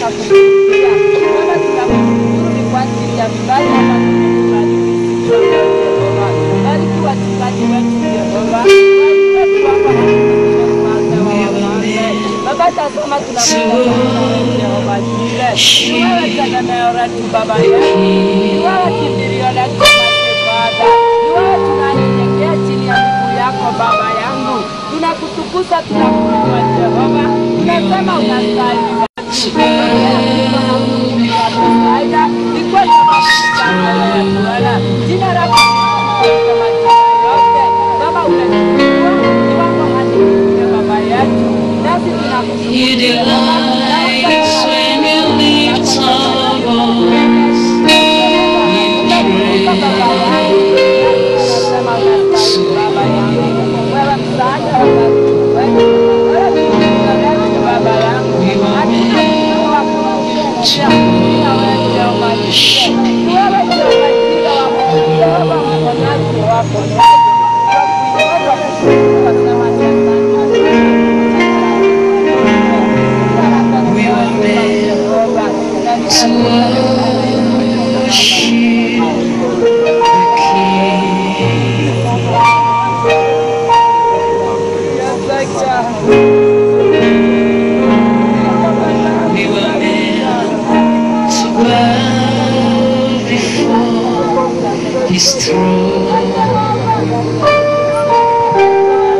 E: tunataka kukusikia. Baba, tunakushukuru ni kwa ajili ya vibali ambavyo umetubariki Jehova. Bariki wachungaji wetu Jehova. Bariki wetu hapa na mfalme wa wafalme. Baba, tazama tunakuja Jehova Jire. Ni wewe tegemeo letu Baba yetu. Ni wewe kimbilio letu Baba. Ni wewe tunanyenyekea chini ya miguu yako Baba yangu. Tunakutukuza, tunakuinua Jehova. Tunasema unastahili. Jina lako kama jina yote. Baba umetuinua kiwango hadi kufika Baba yetu. Nasi tunakushukuru
C: You delight when you lift our voice. We were meant to bow before His throne.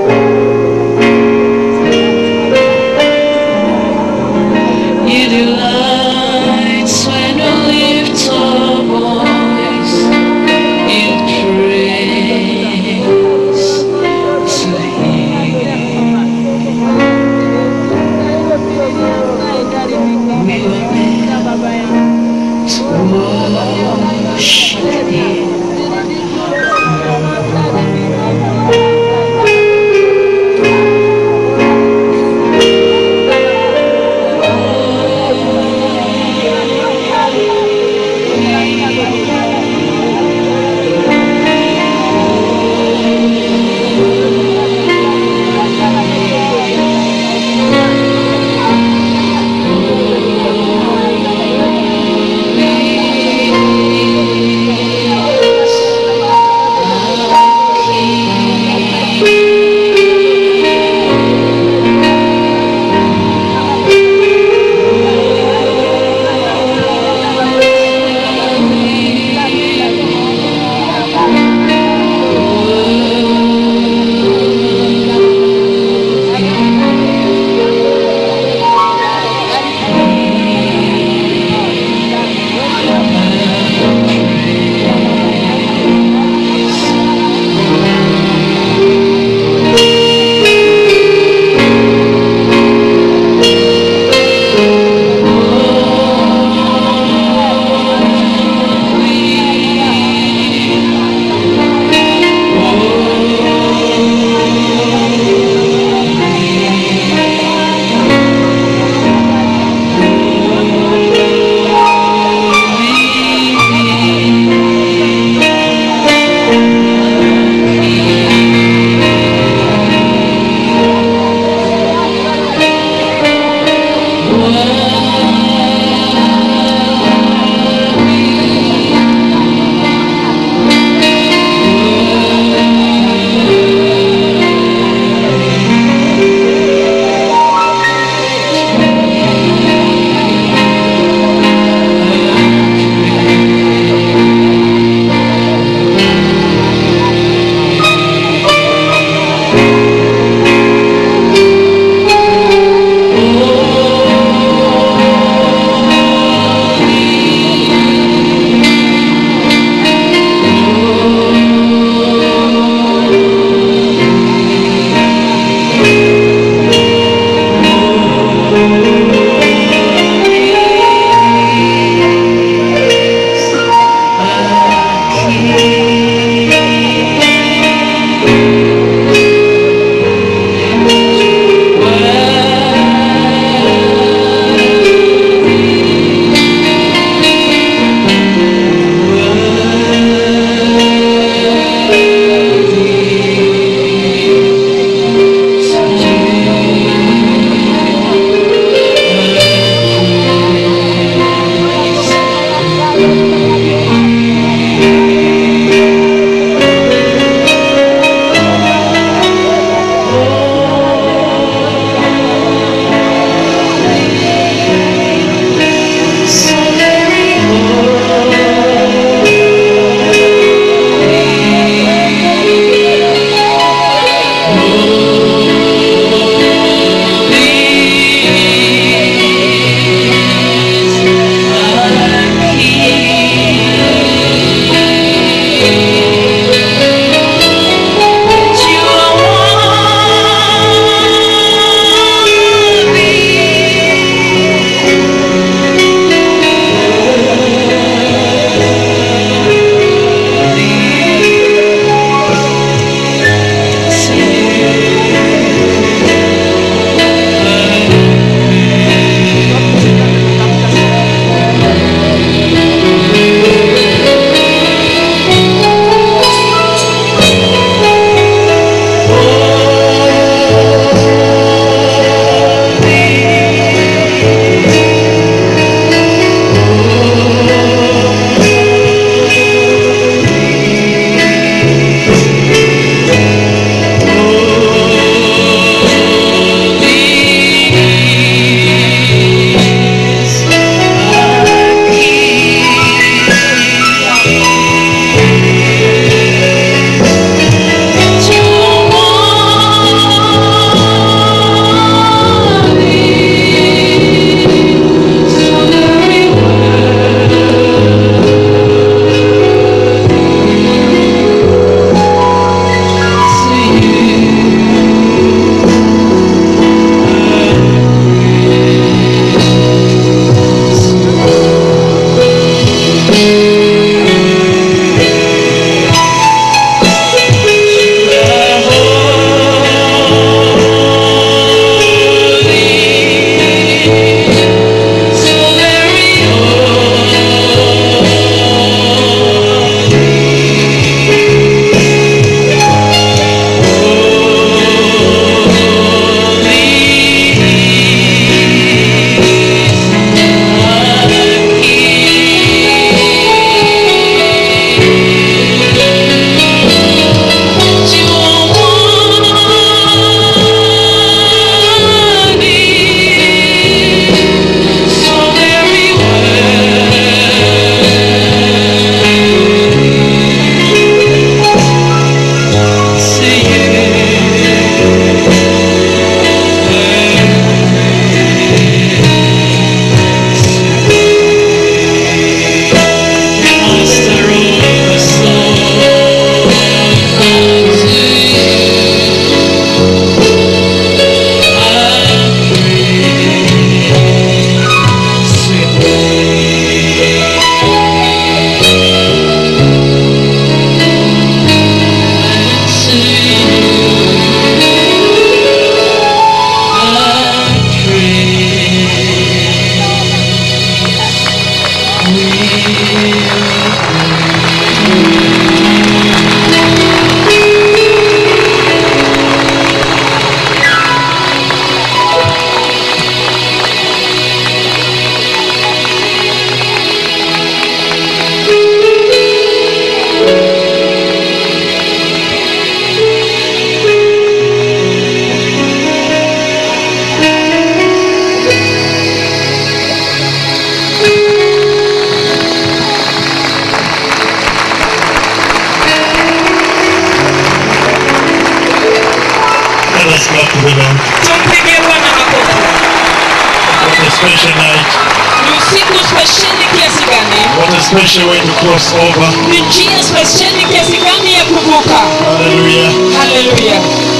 D: us clap to the Lord.
C: tumpigie bwana makofi
D: What a special night.
C: ni usiku spesheli kiasi gani
D: What a special way to cross over.
C: ni njia spesheli kiasi gani ya kuvuka
D: Hallelujah.
C: haleluya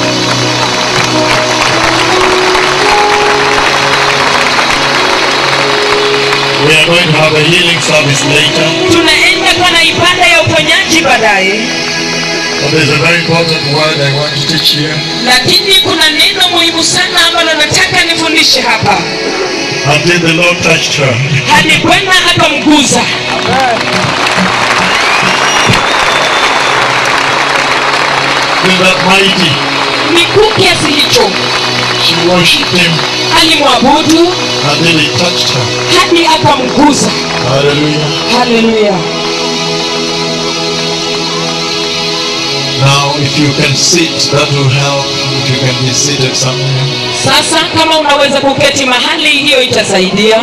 D: We are going to have a healing service later.
C: tunaenda kuwa na ibada ya uponyaji baadaye
D: But there's a very important word I want to teach you.
C: lakini kuna neno muhimu sana ambalo nataka nifundishe hapa
D: Until the Lord touched her.
C: hadi bwana akamguza
D: With that mighty,
C: ni kuu kiasi hicho
D: she worshipped him
C: alimwabudu
D: until he touched her.
C: hadi akamguza
D: Hallelujah.
C: haleluya
D: Now, if you can sit, that will help. If you can be seated somewhere.
C: sasa kama unaweza kuketi mahali hiyo itasaidia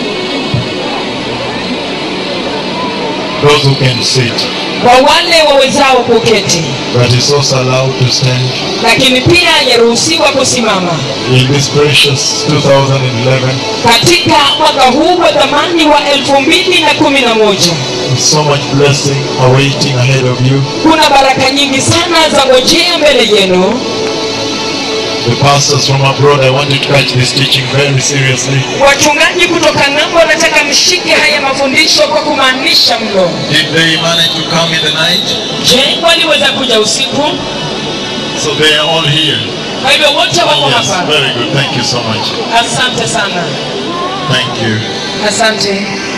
D: Those who can sit.
C: kwa wale wawezao kuketi
D: But it's also allowed to stand.
C: lakini pia yaruhusiwa kusimama
D: In this precious 2011,
C: katika mwaka huu wa dhamani wa elfu mbili na kumi na moja
D: with so much blessing awaiting ahead of you.
C: kuna baraka nyingi sana za ngojea mbele yenu
D: The pastors from abroad, I want you to catch this teaching very seriously.
C: wachungaji kutoka ng'ambo wanataka mshike haya mafundisho kwa kumaanisha mno
D: Did they manage to come in the night?
C: je waliweza kuja usiku
D: So they are all here.
C: kwa hivyo wote wako
D: Yes,
C: hapa
D: very good. Thank you so much.
C: asante sana
D: Thank you.
C: asante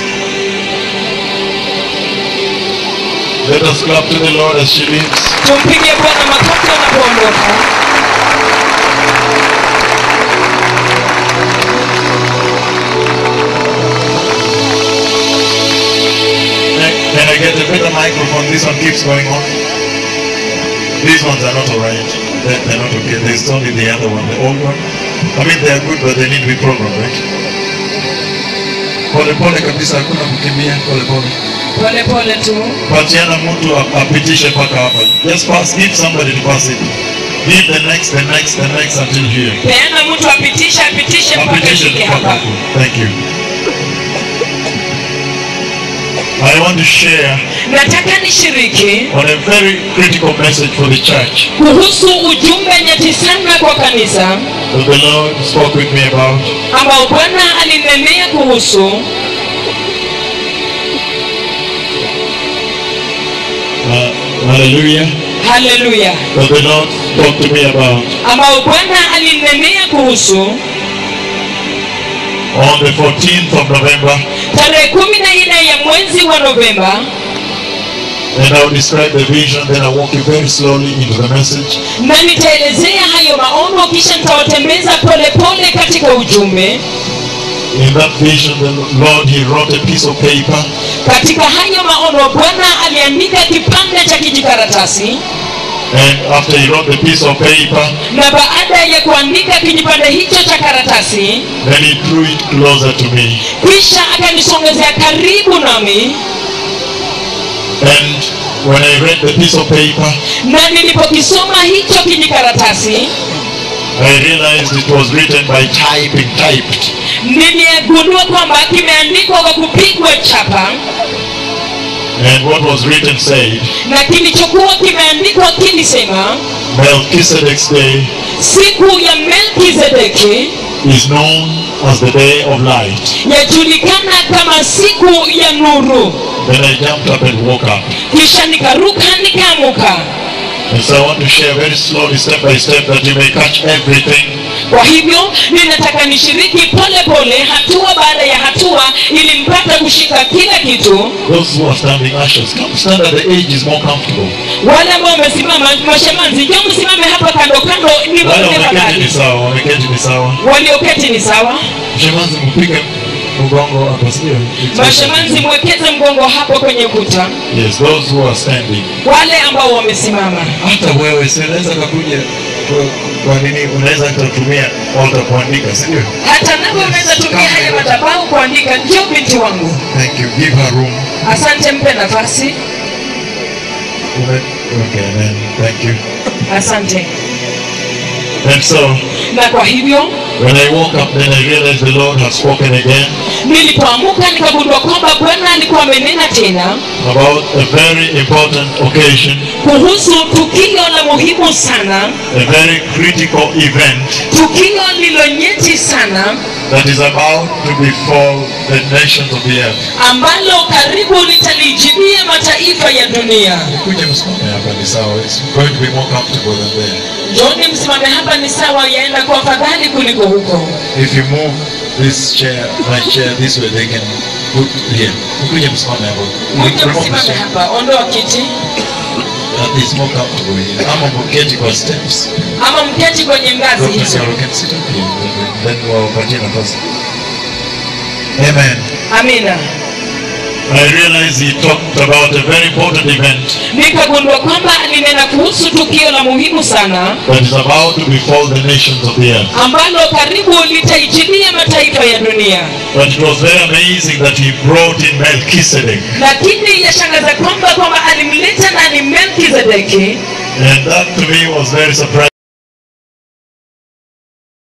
D: Let us clap to the Lord as she leaves.
C: tumpige bwana makofi anapoondoka
D: Can can I get a better microphone? This one keeps going on. These ones are not alright. They're, they're not okay. There's only the other one, the old one. I mean, they are good, but they need to be programmed, right? Pole pole kabisa, hakuna kukimbia, pole pole.
C: pole pole tu
D: Patiana mtu ap- apitishe mpaka hapa. Just pass, give somebody to pass it. Give the next, the next, the next until here.
C: peana mtu apitishe apitishe mpaka
D: Apitishe
C: ifike
D: mpaka
C: hapa
D: huko. Thank you. I want to share
C: nataka nishiriki
D: on a very critical message for the church
C: kuhusu ujumbe nyeti sana kwa kanisa
D: that the Lord spoke with me about.
C: ambao bwana alinenea kuhusu
D: Uh, hallelujah.
C: haleluya
D: That the Lord spoke to me about
C: ambao bwana alinenea kuhusu
D: on the 14th of November.
C: tarehe kumi na nne ya mwezi wa novemba
D: And I will describe the vision, then I'll walk you very slowly into the message.
C: na nitaelezea hayo maono kisha nitawatembeza polepole katika ujumbe
D: In that vision, the Lord, He wrote a piece of paper
C: katika hayo maono bwana aliandika kipande cha kijikaratasi
D: And after he wrote the piece of paper,
C: na baada ya kuandika kijipande hicho cha karatasi
D: then he drew it closer to me.
C: kisha akanisongezea karibu nami
D: And when I read the piece of paper,
C: na nilipokisoma hicho kijikaratasi
D: I realized it was written by typing, typed.
C: niligundua kwamba kimeandikwa kwa kupigwa chapa
D: And what was written said,
C: na kilichokuwa kimeandikwa kilisema
D: Melchizedek's day
C: siku ya melkizedeki
D: is known as the day of light.
C: yajulikana kama siku ya nuru
D: Then I jumped up and woke up.
C: kisha nikaruka nikaamuka
D: And so I want to share very slowly, step by step, that you may catch everything.
C: kwa hivyo ninataka nishiriki pole pole hatua baada ya hatua ili mpate kushika kila kitu
D: Those who are standing ushers, come stand at the edge is more comfortable.
C: wale ambao wamesimama mashemanzi njo msimame hapa kando kando ni
D: Wale
C: wale
D: wameketi ni
C: fadhali
D: sawa, wameketi ni sawa.
C: walioketi ni sawa
D: Mshemanzi mpige mgongo hapa, sio?
C: mashemanzi mwekeze mgongo hapo kwenye ukuta
D: Yes, those who are standing.
C: wale ambao wamesimama
D: Hata wewe si unaweza kakuja kwa- kwa nini unaweza kutumia altar kuandika, si ndio?
C: hata nawe unaweza tumia haya madhabahu kuandika ndio binti wangu
D: Thank you. Give her room.
C: asante mpe nafasi
D: Ume- Okay, then. Thank you.
C: asante
D: And so,
C: na kwa hivyo
D: when I woke up, then I realized the Lord had spoken again
C: nilipoamuka nikagundua kwamba bwana alikuwa amenena tena
D: about a very important occasion,
C: kuhusu tukio la muhimu sana
D: a very critical event
C: tukio lilonyeti sana
D: that is about to befall the nations of the earth.
C: ambalo karibu litalijibia mataifa ya dunia
D: Kuja msimame hapa ni sawa. It's going to be more comfortable than there.
C: joni msimame hapa ni sawa yaenda kwa afadhali kuliko huko
D: If you move this chair, my chair this way, they can put here. Kuja msimame hapa.
C: kuja
D: Remove the
C: msimame
D: chair.
C: hapa ondoa kiti
D: Uh, It's more comfortable here. Ama mketi kwa steps.
C: ama mketi kwenye ngazi
D: Dr.
C: hizo
D: Saro can sit up here. Then wapatie nafasi. Amen.
C: amina
D: I realize he talked about a very important event
C: nikagundua kwamba alinena kuhusu tukio la muhimu sana
D: that is about to befall the nations of the earth.
C: ambalo karibu litaijilia mataifa ya dunia
D: But it was very amazing that he brought in Melchizedek.
C: lakini yashangaza kwamba kwamba alimleta nani melkizedeki
D: And that to me was very surprising.